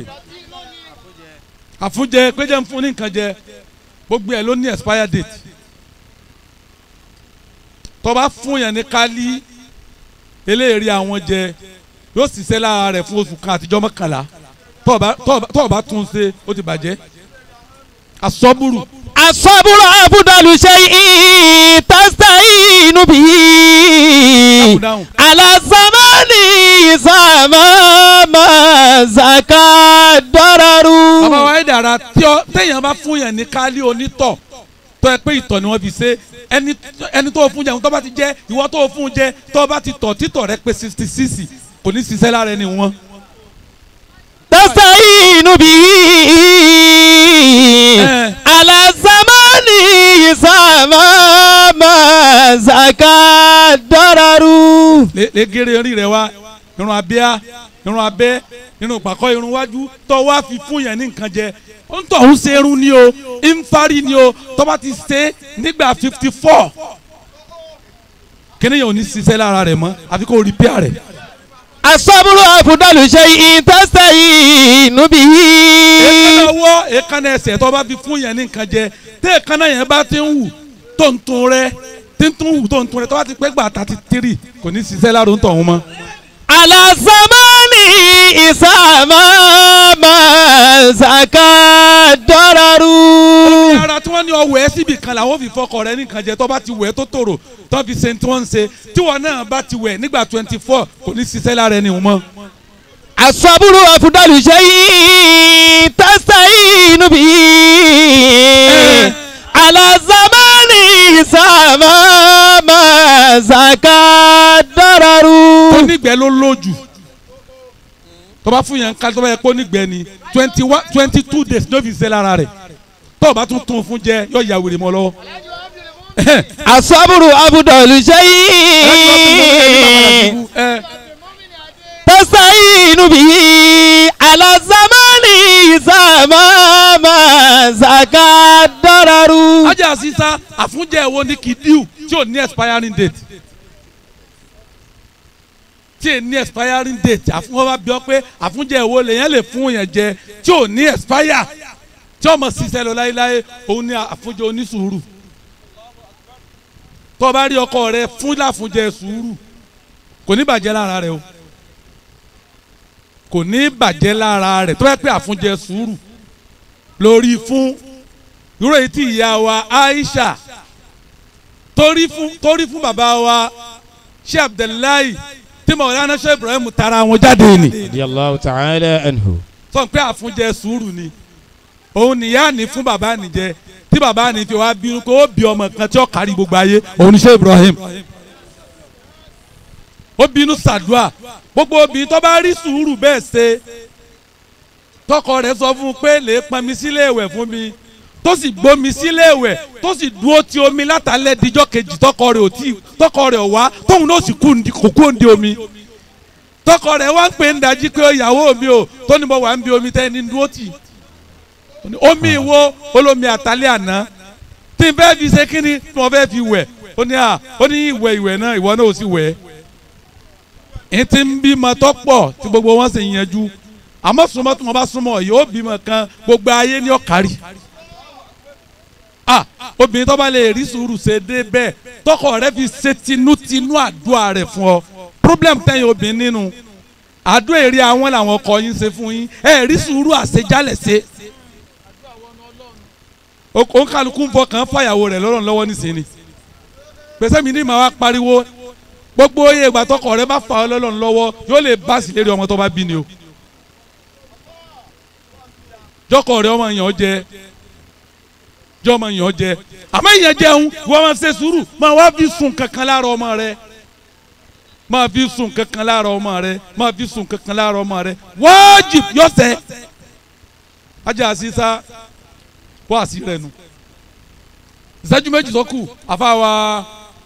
àfúnjẹ péjẹ ń fún ní nǹkan jẹ gbogbo ẹ ló ní expire date tó bá fún yẹn ní kálí eléyìí àwọn jẹ yóò ṣiṣẹ́ lára rẹ̀ fún oṣù kan àtijọ́ mọ́kànlá tó bá tó bá- tó bá tún ṣe ó ti bàjẹ́ asọ́bùrù asọ́bùrù afúdàlù ṣe ìtàstà inú bí dáhùn dáhùn alasamani ìsàmàmà zaka dọ́rọ̀rù. bàbá wa ẹ̀ dára tí ọ téèyàn bá fún yẹn ní kálí onítọ̀ tó ẹ pé ìtọ̀ ni wọ́n fi ṣe ẹni ẹni tó fún jẹun tó bá ti jẹ ìwọ tó fún jẹ tó bá ti tọ̀ títọ̀ rẹ pé sixty six kò ní ṣiṣẹ́ lára ẹni wọn. tàstà inú bí Eh. alasamani ìsàmàmà zaka dọ́rọ̀rù. lè lè gèrè orí rẹ wá irun abíá irun abẹ́ irun pàkọ́ irun wájú tó wá fi fún yẹn ní nǹkan jẹ ó ń tọ̀ ń ṣe irun ni o ń fárí ni o tó bá ti ṣe nígbà fifty four kíni yẹn ò ní ṣiṣẹ́ lára rẹ̀ mọ́ àfi kó repair rẹ̀. asọ́bùrù afúdàlù ṣe ìtàstà inú bí. èékánná ọwọ́ èékánná ẹsẹ̀ tó bá fi fún yẹn ní nǹkan jẹ tí èékánná yẹn bá ti ń wù tó ń tún rẹ tí ń tún wù tó ń tún rẹ tó bá ti pẹ́ gbà thirty three kò ní ṣiṣẹ́ lára ń tọ̀ wọn mọ́. alasamani ìsàmàmà zaka dọ́rọ̀rù. ara tí wọ́n ní ọwọ́ ẹ síbi kan làwọn fi fọkọ rẹ nìkan jẹ tó bá ti wẹ̀ tó tòrò tó fi ṣe tí wọ́n ń ṣe tí wọ́n náà bá ti wẹ̀ nígbà twenty four kò ní ṣiṣẹ́ lára ẹni mọ́. asọ́bùrù afúdàlù ṣe ìtàstà inú bí. alasamani ìsàmàmà zaka dọ́rọ̀rù. tó nígbẹ́ ló lójú tó bá fún yẹn ká tó bá yẹ kó nígbẹ́ ni twenty one twenty two days ló fi ṣe lára rẹ̀ tó o bá tún tún fún jẹ yóò ya wèrè mọ́ lọ́wọ́. asọ́bùrù afúdàlù ṣe ẹ tasta'inu bihi ala zamani zamama zaka dararu. ajá sísá àfúnjẹ wo ni kìdíù tí ò ní expiring date tí ò ní expiring date àfúnwọ́n bá bí ọ pé àfúnjẹ wo lèyàn lè fún yẹn jẹ tí ò ní expire tí ọmọ ṣiṣẹ́ lọ láéláé òun ni àfúnjẹ onísùúrù tó o bá rí ọkọ rẹ fún láfúnjẹ sùúrù kò ní bàjẹ́ lára rẹ o kò ní bàjẹ́ lára rẹ tó bá pẹ́ àfúnjẹ sùúrù lórí fún irú èyí tí ìyá wa Aisha torí fún torí fún bàbá wa ṣé Abdullahi tí Mawlana ṣe Ibrahim tara wọn jáde ni radiyallahu ta'ala anhu. sọ pé àfúnjẹ sùúrù ni òun nìyá ní fún bàbá nìjẹ tí bàbá ní fi wá bínú kó ó bí ọmọ kan tí ó kárí gbogbo ayé òun ní ṣe Ibrahim ó bínú sàdúà gbogbo obìnrin tó bá rí sùúrù bẹ́ẹ̀ ṣe tọkọ rẹ̀ sọ fún un pé lè pọn mi sílé ìwẹ̀ fún mi tó sì gbómi sílé ìwẹ̀ tó sì dúró ti omi látàlẹ́ díjọ́ kejì tọkọ rẹ̀ ò tí tọkọ rẹ̀ ò wá tóun náà sì kú ndi- kò kú òǹdí omi tọkọ rẹ̀ wá ń pè ń dájí pé ìyàwó mi ò tó ní mo wà ń bi omi tẹ́ ẹni dúró tì Ó ní, omi ìwo olómi àtàlẹ́ àná tí n fẹ́ fi ṣe kí ni mo fẹ́ fi wẹ̀ ó ní à ó ní ìwẹ̀ ìwẹ̀ náà ìwọ náà ò sì wẹ̀ ẹ̀ ti ń bímọ tọ́pọ̀ tí gbogbo wọn sì ń yanjú àmọ́ súnmọ́ tí wọ́n bá súnmọ́ yóò bímọ kan gbogbo ayé ní ọ̀kárí ah obìnrin tó bá lè rí sùúrù ṣe dé bẹ́ẹ̀ tọkọ rẹ fi ṣe tinútinú àdúrà rẹ̀ fún ọ problem tẹ̀yìn obìnrin nínú àdúrà èrè àwọn làwọn ọkọ yín ṣe fún yín ẹ rí sùúrù àṣejálẹ̀ ṣe ó kálukú ń fọkàn fàyàwó rẹ̀ lọ́rùn lọ́wọ́ nísìnyí pèsè mi ní màá wá pariwo gbogbo oyè ìgbà tọkọ rẹ bá fà ọ lọ́rùn lọ́wọ́ yóò lè bá sí lérí ọmọ tó bá bí ni o jọkọ rẹ ọmọ yàn jẹ jọ ọmọ yàn jẹ àmọ́ ìyẹn jẹun wọ́n máa ṣe sùúrù máa wá fi sùn kankan lára ọmọ rẹ máa fi sùn kankan lára ọmọ rẹ máa fi sùn kankan lára ọmọ rẹ wájib yọ̀sẹ̀ ajá sísá wá sí rẹ nu ìṣẹ́jú méjì tó kù àfàwà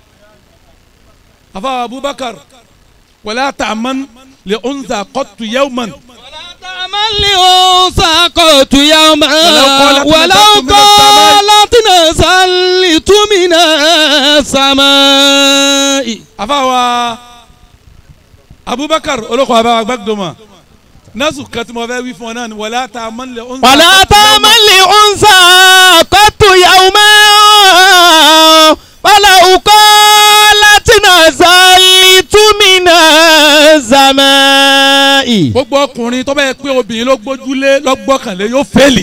àfàwà Abubakar wala ta'man li unza qattu yawman. تعمل أنثى قوت يوما ولو قالت ولو نزلت من السماء. قالت نزلت من السماء àfàwà abubakar olóko àbáwá gbàgbọ́mọ nasu kan tí mo fẹ́ wí fún ọ náà ni wọlé ata mọ́lẹ̀ ọ̀nà. ولا تعمل لأنثى قط يوما ولو قالت نزلت من السماء gbogbo ọkùnrin tó bá yẹ pé obìnrin ló gbójúlé lọ́gbọ́kànlé yóò fẹ́ẹ̀lì.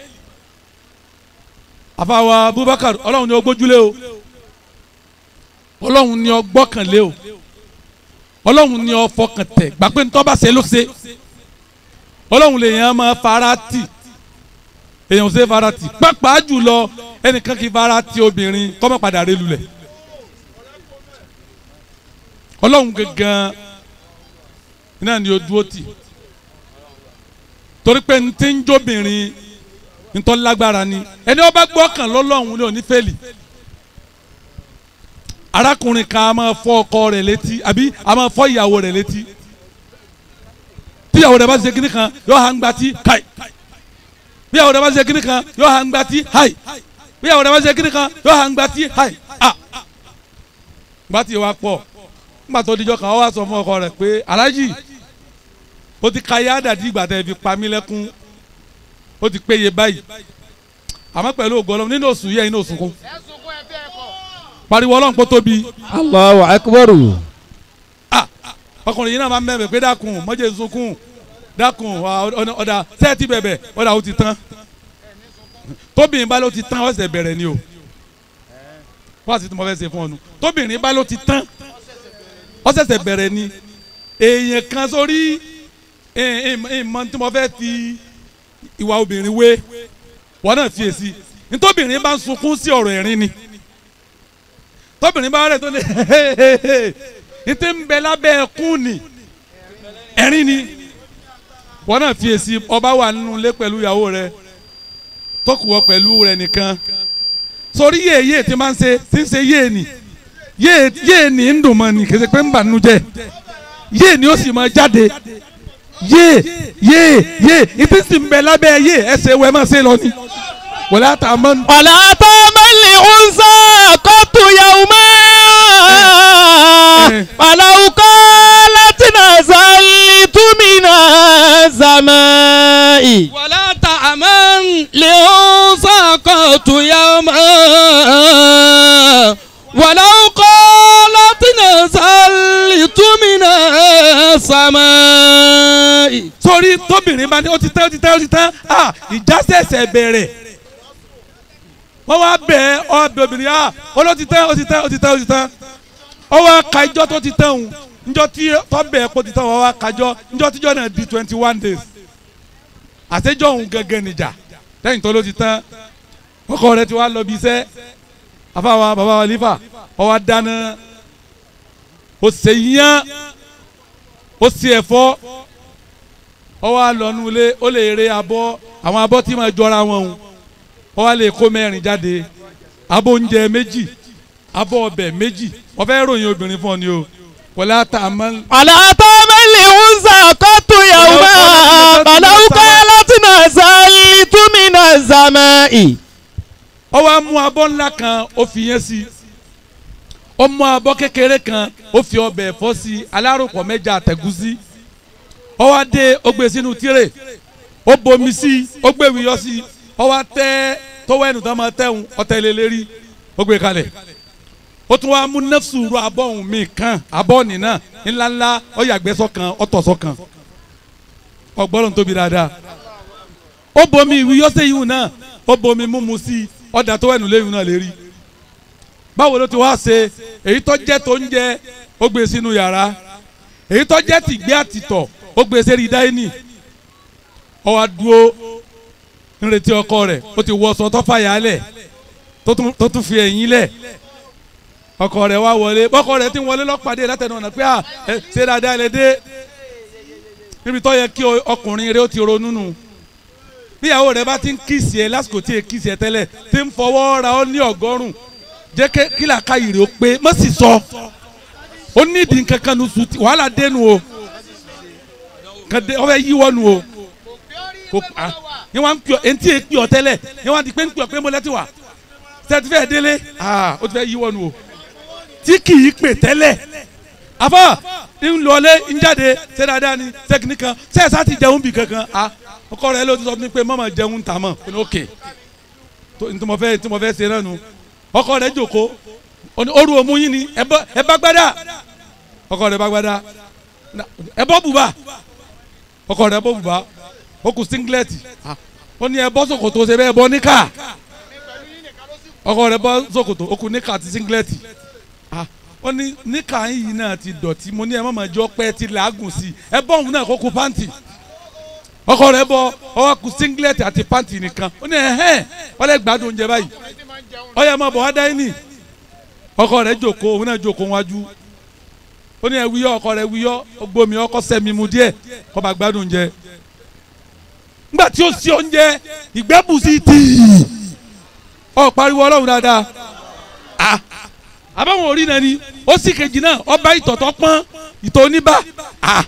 àfàwà abubakar ọlọ́run ni ó gbójúlé o ọlọ́run ni ó gbọ́kànlé o ọlọ́run ni ó fọkàn tẹ̀ gbà pé ntọ́ bá ṣe ló ṣe ọlọ́run lè yàn máa fara tì èèyàn ò ṣe fara tì pàápàá jùlọ ẹnìkan kì í fara tì obìnrin kọ́mọ́ padà rẹ lulẹ̀ ọlọ́run gangan náà ni o dúró tì torí pé n ti ń jóbìnrin ntọ́ lágbára ni ẹni ó bá gbọ́kàn lọ́lọ́run ní òní fẹ́lì arákùnrin kan a máa fọ́ ọkọ rẹ̀ létí àbí a máa fọ́ ìyàwó rẹ̀ létí tíyàwó rẹ̀ bá ṣe kíní kan yóò hàn gbà tí káì bíyàwó rẹ̀ bá ṣe kíní kan yóò hàn gbà tí háì bíyàwó rẹ̀ bá ṣe kíní kan yóò hàn gbà tí háì à gbà tí wàá pọ̀ nígbà tó dijọ́ kan ó wá sọ fún ọkọ rẹ̀ pé aláàjì ó ti ka yá dàdí ìgbà tẹ́ fi pa mí lẹ́kún ó ti péye báyìí àmọ́ pẹ̀lú ògo Ọlọ́run nínú oṣù yẹ inú oṣù kún pariwo Ọlọ́run kó tóbi الله أكبر ah ọkùnrin yìí náà máa ń bẹ̀bẹ̀ pé dákun mọ́jẹ̀ sunkún dákun wà, ọ̀nà- ọ̀dà sẹ́ẹ̀tì bẹ̀bẹ̀ ọ̀dà ó ti tán tóbìnrin bá ló ti tán ọ̀sẹ̀ bẹ̀rẹ̀ ni o wọ́n àti tí mo fẹ́ ṣe fún ọ nu tóbìnrin bá ló ti tán ọ̀sẹ̀sẹ̀ bẹ̀rẹ̀ ni èèyàn kan sórí ìmọ̀ tí mo fẹ́ fi ìwà obìnrin wé wọ́n náà fi èsì nítòbìnrin bá ń sunkún sí ọ̀rọ̀ ẹ̀rín ni tóbìnrin bá rẹ̀ tó lé ètè ń bẹ lábẹ́ ẹkún ni ẹ̀rín ni wọ́n náà fi èsì ọba wà nínú ilé pẹ̀lú ìyàwó rẹ̀ tọkùwọ̀ pẹ̀lú rẹ̀ nìkan sórí yéè yéè tí máa ń ṣe tí ń ṣe yéè ni yéè yéè ni ń dùn mọ́ ni kì í ṣe pé ń bà nínú jẹ́ yéè ni ó sì máa jáde yéè yéè yéè ìtí sì ń bẹ lábẹ́ yéè ẹsẹ̀ wẹ́ máa ṣe lọ ni wọ́n á ta mọ́ ولا تعمل لأنثى قط يوما ولو قالت نزلت من السماء ولا تعمل لأنساقط يوما ولو قالت نزلت من السماء sórí tóbìnrin bá ní ó ti tẹ́ ó ti tẹ́ ó ti tẹ́ ah ìjà ṣẹ̀ṣẹ̀ bẹ̀rẹ̀ wọ́n wá bẹ̀ ọ́ ọ bẹ̀ obìnrin ah ó ló ti tẹ́ ó ti tẹ́ ó ti tẹ́ ó ti tẹ́ ọ wá ka ijọ́ tó ti tẹ́ òun njọ́ tí tọ́ bẹ̀ kó ti tẹ́ wọ́n wá kájọ́ njọ́ tíjọ́ náà di twenty one days àtẹ́jọ́ òun gẹ́gẹ́ nìjà lẹ́yìn tó ló ti tẹ́ ọkọ rẹ ti wá lọ bí iṣẹ́ afáwa bàbá wa lífà ọ wá dáná ó ṣe yán ó ṣe ẹ̀fọ́ ó wá lọ nu ilé ó lè re abọ́ àwọn abọ́ tí máa jọra wọn o ó wá lè kó mẹ́rin jáde abọ́ oúnjẹ méjì abọ́ ọbẹ̀ méjì wọ́n fẹ́ ròyìn obìnrin fún ọ ni o wọlé ata àmọ́ ولا تعمل لأنثى قط يوما ولو قالت نزلت من السماء ó wá mú abọ́ ńlá kan ó fi yẹn sí ó mú abọ́ kékeré kan ó fi ọbẹ̀ ẹ̀fọ́ sí alárùkọ mẹ́ja àtẹ̀gúsí ó wá dé ó gbé sínú tírè ó bomi sí ó gbé wíyọ́ sí ó wá tẹ́ tọwọ́ ẹnu tó máa tẹ̀hún ọ̀tẹ̀ lé lérí ó gbé kalẹ̀ ó tún wá mú nẹ́fṣù ru abọ́ ọ̀hún mi kan abọ́ nìna ńláńlá ó yàgbẹ́ sọ́kan ó tọ̀ sọ́kan ọgbọ́n tóbi dáadáa ó bomi ìwíyọ́ sẹ́yìn náà ó bomi múmu sí ọ̀dà tó ẹnu léyìn náà lérí báwo ló ti wá ṣe èyí tó jẹ́ tó ń jẹ ó gbé sínú yàrá èyí tó jẹ́ tìgbé àtìtọ̀ ó gbé sẹ́rí dáínì ó wá dúró ń retí ọkọ rẹ̀ ó ti wọṣọ tó fàyà lẹ̀ tó tún- tó tún fi ẹ̀yìn lẹ̀ ọkọ rẹ̀ wá wọlé ọkọ rẹ̀ ti wọlé lọ́pàdé látẹnu ọ̀nà pé à ẹ ṣe dáadáa lẹ dé níbi tó yẹ kí o- ọkùnrin rẹ̀ ó ti ronú nù bíyàwó rẹ̀ bá ti ń kíìsì ẹ lásìkò tí ẹ kíìsì ẹ tẹ́lẹ̀ tí ń fọwọ́ ra ọ ní ọgọ́rùn jẹ́ kí kí làákà yìí rẹ̀ ó pé má sì sọ ó nídìí nǹkan kan nu sùn tí wàhálà dénú o kàdé ọ fẹ́ yíwọ́ nu o kò à ní wọn pè ọ etí ẹ pè ọ tẹ́lẹ̀ ní wọn ti pé ń pè ọ pé mo lẹ́tí wà sẹtifẹ délé aa o ti fẹ́ yíwọ nu o tí kì í pè tẹ́lẹ̀ afa ń lọlé ń jáde ṣe dáadáa ni sẹkìnì kan sẹẹsà ti jẹun bì kankan a ọkọ rẹ ló ti sọ fún mi pé mama jẹun ta mọ o ní òkè tó ntoma fẹ́ ntoma fẹ́ ṣe náà nu ọkọ rẹ jòkó o ní oru omu yín ni ẹ bọ ẹ bá gbádà ọkọ rẹ bá gbádà Na- ẹ bọ bùbá ọkọ rẹ bọ bùbá ó kù singlẹti ó ní ẹ bọ ṣòkòtò ṣe bẹ́ẹ̀ bọ níkà ọkọ rẹ bọ ṣòkòtò ó kù níkà àti singlẹti Ah, ó ní níkà yìí náà ti dọ̀tí mo ní ẹ má máa jọ pẹ́ ti làágùn sí i ẹ bọ́ òun náà kó kù pàǹtì ọkọ rẹ bọ ọwọ́ kù singlẹti àti pàǹtì nìkan ó ní ẹ̀hẹ́n wọ́n lè gbádùn oúnjẹ báyìí ọyẹ máa bọ̀ wá dá ní ọkọ rẹ jòkó òun náà jòkó wájú ó ní ẹ wíyọ ọkọ rẹ wíyọ gbomi ọkọ sẹmi mu díẹ̀ kó bá gbádùn oúnjẹ nígbà tí ó sí oúnjẹ ìgbẹ́bùsí tìí ọ pariwo ọlọ́run dáadáa ah àbáwọn orí náà ni ó sì kejì náà ọba ìtọ̀tọ̀ pọ́n ìtọ̀ oníbà ah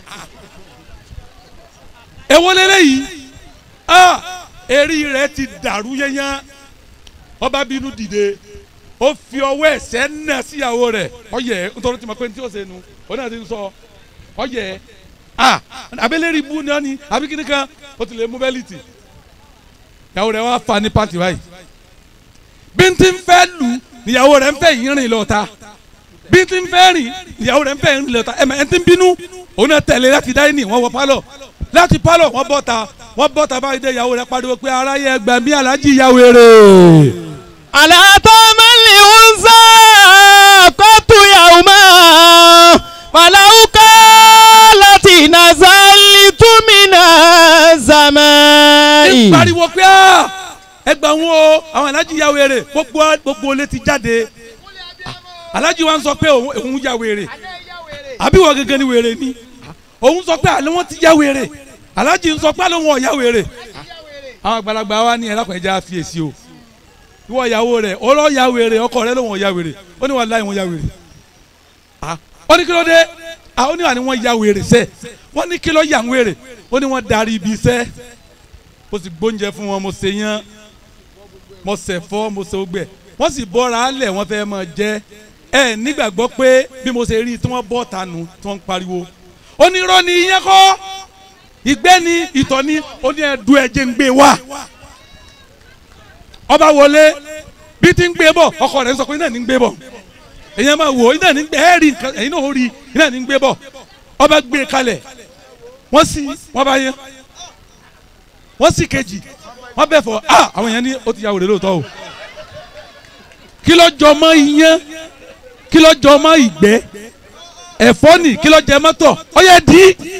èwo lélẹ́yìí ah eré rẹ̀ ti dàrú yẹnyẹn ọba bínú dìde ó fi ọwọ́ ẹ̀sẹ̀ náà síyàwó rẹ̀ ọyẹ nítorí tí mo pé ní tí ó ṣe nu òun náà ti sọ ọyẹ ah abẹ́lẹ́rì bú ni wọ́n ní àbí kíni kan ó ti lè mú bẹ́lìtì ìyàwó rẹ̀ wá fa ní pàǹtí báyìí bíntín fẹ́ lù níyàwó rẹ̀ ń fẹ́ yìí rìn lọ́ta bíntín fẹ́ rìn níyàwó rẹ̀ ń fẹ́ rìn lọ́ta ẹ̀mẹ̀ ẹ̀ńtín bínú òun náà tẹ̀lé láti dáínì wọ́n wọ pálọ̀ láti pálọ̀ wọ́n bọ́ta wọ́n bọ́ta báyìí dé ìyàwó rẹ̀ pariwo pé aráyé ẹgbẹ́ mi alájí ìyàwó rẹ̀ àlàtọ́ mẹ́lì ń sá kọ́tù yàwùmá fàlàúkà láti nàzàlì túmínà zàmáì. ń pariwo pé "Ah, ẹgbà wọn o àwọn alájí ya wèrè gbogbo gbogbo olè ti jáde alájí wa ń sọ pé òun òun ya wèrè àbí wọ́n gẹ́gẹ́ ni wèrè ni òun sọ pé àlọ́ wọn ti ya wèrè alájí ń sọ pé àlọ́ wọn ò ya wèrè àwọn àgbàlagbà wa ní ẹlẹ́kùn ẹja fiyèsí o ìwọ ìyàwó rẹ ọlọ́ ya wèrè ọkọ rẹ lóun ò ya wèrè ó ní wà láì wọn ya wèrè Ah, ó ní kí ló dé Ah, ó ní wà ní wọn ya wèrè sẹ wọ́n ní kí ló yà ń wèrè ó ní wọ́n darí ibi iṣẹ́ mo sì gbóúnjẹ fún wọn mo ṣe yán mo ṣẹ̀fọ́ mo ṣe ogbẹ wọ́n sì bọ́ra alẹ̀ wọ́n fẹ́ máa jẹ ẹ nígbàgbọ́ pé bí mo ṣe rí i tí wọ́n bọ́ tanu tí wọ́n ń pariwo onírọ́ ni iyán kọ́ ìgbẹ́ ni ìtọ̀ ni ó ní ẹ̀dú ẹ̀jẹ̀ ń gbé wá ọba wọlé bí ti ń gbé bọ̀ ọkọ rẹ̀ ń sọ pé iná ní ń gbé bọ̀ èyàn máa wò iná ní ń gbé ẹ̀rí nǹkan ẹ̀yin náà ó rí iná ní ń gbé bọ̀ ọba gbé kalẹ̀ wọ́n sì wọ́n bá yẹn wọ́n sì kejì wọ́n bẹ̀ fọ ah àwọn yẹn ní ó ti ya wèrè lóòótọ́ o kí ló jọ mọ́ iyán kí ló jọ mọ́ ìgbẹ́ ẹ̀fọ́ nì kí ló jẹ mọ́tọ̀ ó yẹ dì í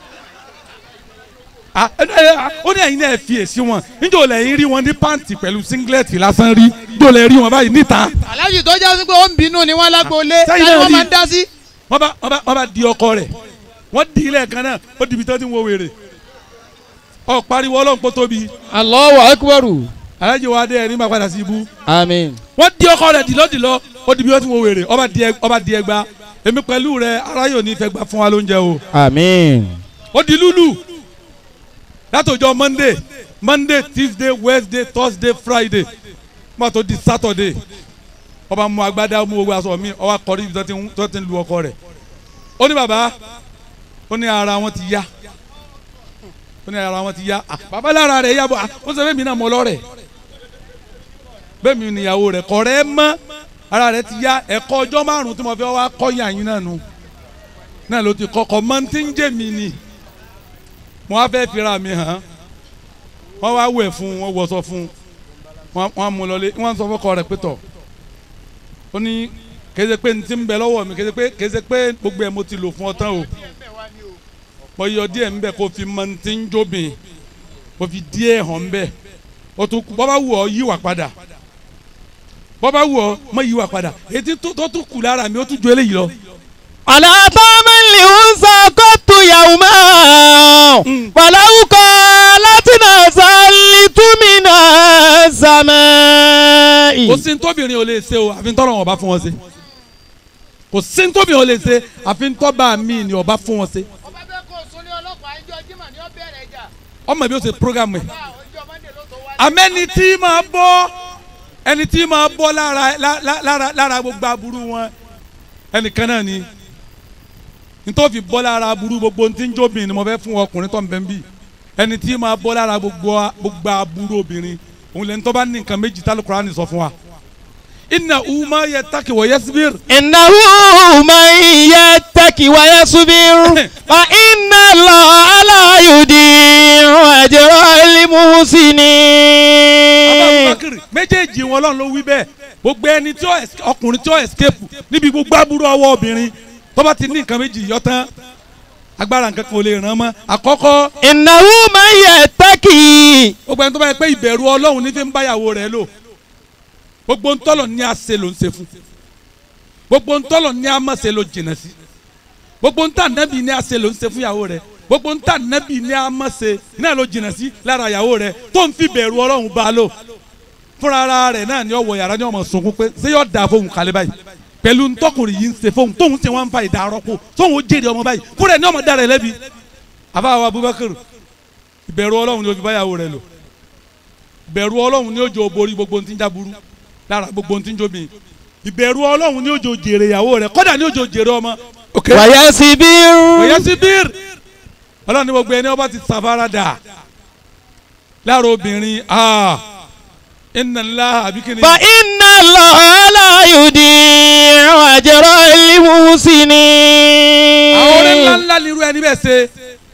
Ah, ẹ, ẹ, ah, ó ní ẹ̀yin náà fi èsì wọn níjọ́ lẹ́yìn rí wọn ní pàǹtì pẹ̀lú singlet lásán rí níjọ́ lẹ́yìn rí wọn báyìí níta aláàjì tó já sí pé ó ń bínú ni wọ́n lágboolé Sẹ́yìn táyì náà wọ́n rí. máa ń dá sí. wọ́n bá wọ́n bá wọ́n bá di ọkọ rẹ̀ wọ́n di ilé kan náà ó dìbí tó ti ń wo wèrè ọ pariwo ọlọ́run kó tóbi Allahu akbaru. alájẹ wa dé ẹni máa padà sí ibú àmín. wọ́n di ọkọ rẹ̀ dìlọ́dìlọ́ ó dìbí tó ti ń wo wèrè ọba di ẹ- ọba di ẹgba èmi pẹ̀lú rẹ̀ aráyò ní fẹ́ gbà fún wa lóúnjẹ o àmín. ó di lúlù látọjọ́ monday monday tuesday wednesday thursday friday má tó di saturday ọba mu agbádá mu owó aṣọ mi ọba kọrí ibi tó ti ń- tó ti ń lu ọkọ rẹ̀ ó ní bàbá ó ní ara wọn ti yá ó ní ara wọn ti yá Ah, bàbá lára rẹ̀ yá bọ̀ Ah, ó sọ fún mi náà mọ́ lọ́rẹ̀ bẹ́ẹ̀ mi níyàwó rẹ̀ kọ̀ rẹ́ mọ́ ara rẹ̀ ti yá ẹ̀kọ́ ọjọ́ márùn-ún tí mo fi wá kọ́ yàn yín náà nu náà ló ti kọ́kọ́ mọ́ ti ń jẹ́ mi ni mo wá fẹ́ fira mi hàn wọ́n wá wẹ̀ fún wọn wọṣọ fún wọn wọn mú lọlé wọn sọ fọkọ rẹ̀ pé tọ̀ ó ní kéde pé ní ti ń bẹ lọ́wọ́ mi kéde pé kéde pé gbogbo ẹ̀ mo ti lò fún ọ tán o mo yọ díẹ̀ ń bẹ kó fi mọ ní ti ń jóbìn kó fi díẹ̀ hàn ń bẹ o tún kú bọ́bá wù ọ́ yíwà padà bọ́bá wù ọ́ mọ yíwà padà ètí tó tó tún kù lára mi ó tún ju eléyìí lọ. àlàtọ́ mẹ́lì ń sá kọ́tù yàwùmá. fàlàúkà láti nàzàlì túmínà zàmáì. kò sí ntóbìnrin ò lè ṣe o àfi ntọ́lọ́ wọn bá fún wọn ṣe kò sí ntóbìnrin ò lè ṣe àfi ntọ́ba mi ni ọba fún wọn ṣe ọba bẹ́ẹ̀ kó sólé ọlọ́pàá ẹjọ́ jimá ni ó bẹ̀rẹ̀ ẹja ọmọ bí ó ṣe programu ẹ̀ ọjọ́ mọ́ndé ló tó wá. amẹ́ni tí máa bọ́ ẹni tí máa bọ́ lára lá- lá- lára lára gbogbo aburú wọn ẹnìkan náà ni nítorí bọ́ lára aburú gbogbo tí ń jóbìn ni mo fẹ́ fún ọkùnrin tó ń bẹ́ ń bì ẹni tí máa bọ́ lára gbogbo a- gbogbo aburú obìnrin òun lẹ́ni tó bá ní nǹkan méjì tá Al-Qur'ani sọ fún wa inna uma yattaqi wa yasbir إنه من يتق ويصبر فإن الله لا يضيع أجر المحسنين Abubakar méjèèjì wọn lọ́n ló wí bẹ́ẹ̀ gbogbo ẹni tí ó es- ọkùnrin tí ó escape níbi gbogbo aburú ọwọ́ obìnrin tó bá ti ní nǹkan méjì yọ tán agbára nǹkan kan ò lè ràn mọ́ àkọ́kọ́ إنه من يتق gbogbo ẹni tó bá yẹ pé ìbẹ̀rù ọlọ́run ní fi ń báyàwó rẹ̀ lò gbogbo ntọ́lọ̀ ní àṣẹ ló ń ṣe fún gbogbo ntọ́lọ̀ ní àmọ̀ṣe ló jìnà sí gbogbo ntà nẹ́bì ní àṣẹ ló ń ṣe fún ìyàwó rẹ̀ gbogbo ntà nẹ́bì ní àmọ̀ṣe náà ló jìnà sí lára ìyàwó rẹ̀ tó ń fi bẹ̀rù ọlọ́run bá a lò fúnra ara rẹ̀ náà ní ọwọ́ yàrá ní ọmọ sunkún pé ṣé yóò dáa fóun kálẹ̀ báyìí pẹ̀lú ntọ́kùnrin yìí ń ṣe fóun tóun ṣe wọ́n ń fa ìdárọ́pò tóun ó jèrè ọmọ báyìí fúnra ẹ̀ ní ọmọ dára ẹ̀ lẹ́bi àbáwọ̀ Abubakar ìbẹ̀rù ọlọ́run ni ó fi báyàwó rẹ̀ lò ìbẹ̀rù ọlọ́run ni ó jẹ́ borí gbogbo ohun tí ń jáburú lára gbogbo ohun tí ń jóbi ìbẹ̀rù ọlọ́run ni ó jẹ́ jèrè ìyàwó rẹ̀ kọ́dà ni ó jẹ́ jèrè ọmọ. ok ويصبر òye sí bír ọlọ́run ni gbogbo ẹni ọba ti sàfaradà lára obìnrin aa inna Allah àbíkíni. فإن الله لا يضيع أجر المحسنين àwọn orin ńlá ńlá ni irú ẹni bẹ́ẹ̀ ṣe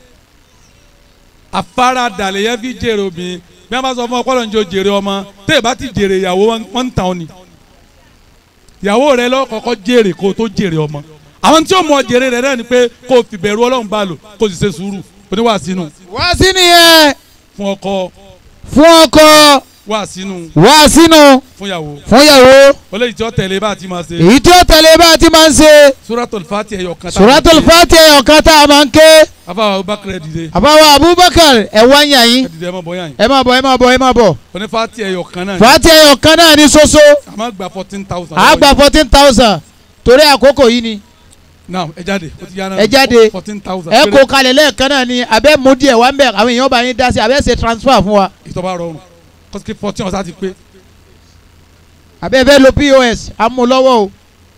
àfaradà lè yẹ fi jèrè obìnrin bí wọ́n bá sọ fún ọpọlọ ní o jèrè ọmọ tẹ́ ẹ bá ti jèrè ìyàwó wọn wọ́n ń tàn ọ́ ni ìyàwó rẹ lọ kọ́kọ́ jèrè kó o tó jèrè ọmọ àwọn tí ó mọ jèrè rẹ náà ni pé kó o fi bẹ̀rù ọlọ́run bá lò kó o sì ṣe sùúrù oníwà sínú wá sí nìyẹn fún ọkọ fún ọkọ wà sínú wá sínú fún ìyàwó fún ìyàwó olóyìí tí ó tẹ̀lé bá a ti máa ṣe èyí tí ó tẹ̀lé bá a ti máa ń ṣe suratul fati ẹ̀yọ̀ kan suratul Fatiha ọ̀kan tá a máa ń ké afa abubakar dìde àbáwọ̀ Abubakar ẹ̀ wá ń yà yín ẹ dìde ẹ má bọ̀ yàn yín ẹ máa bọ̀ ẹ máa bọ̀ ẹ máa bọ̀ oní fati ẹ̀yọ̀ kan náà ni Fatiha ọ̀kan náà ní ṣoṣo a máa gba fourteen thousand. a gba fourteen thousand torí àkókò yìí ni naam ẹ jáde o ti yára Ẹ jáde. fourteen thousand. ẹ kó kalẹ̀ lẹ́ẹ̀kan náà ni abẹ́ mú díẹ̀ wá ń bẹ̀ àwọn èèyàn bá yín dá sí abẹ́ ṣe transfer fún wa ìtọ́ba rọrùn kọ́sìkì fourteen ọ̀sán ti pé. abẹ́ fẹ́ lo POS amúlọ́wọ́ o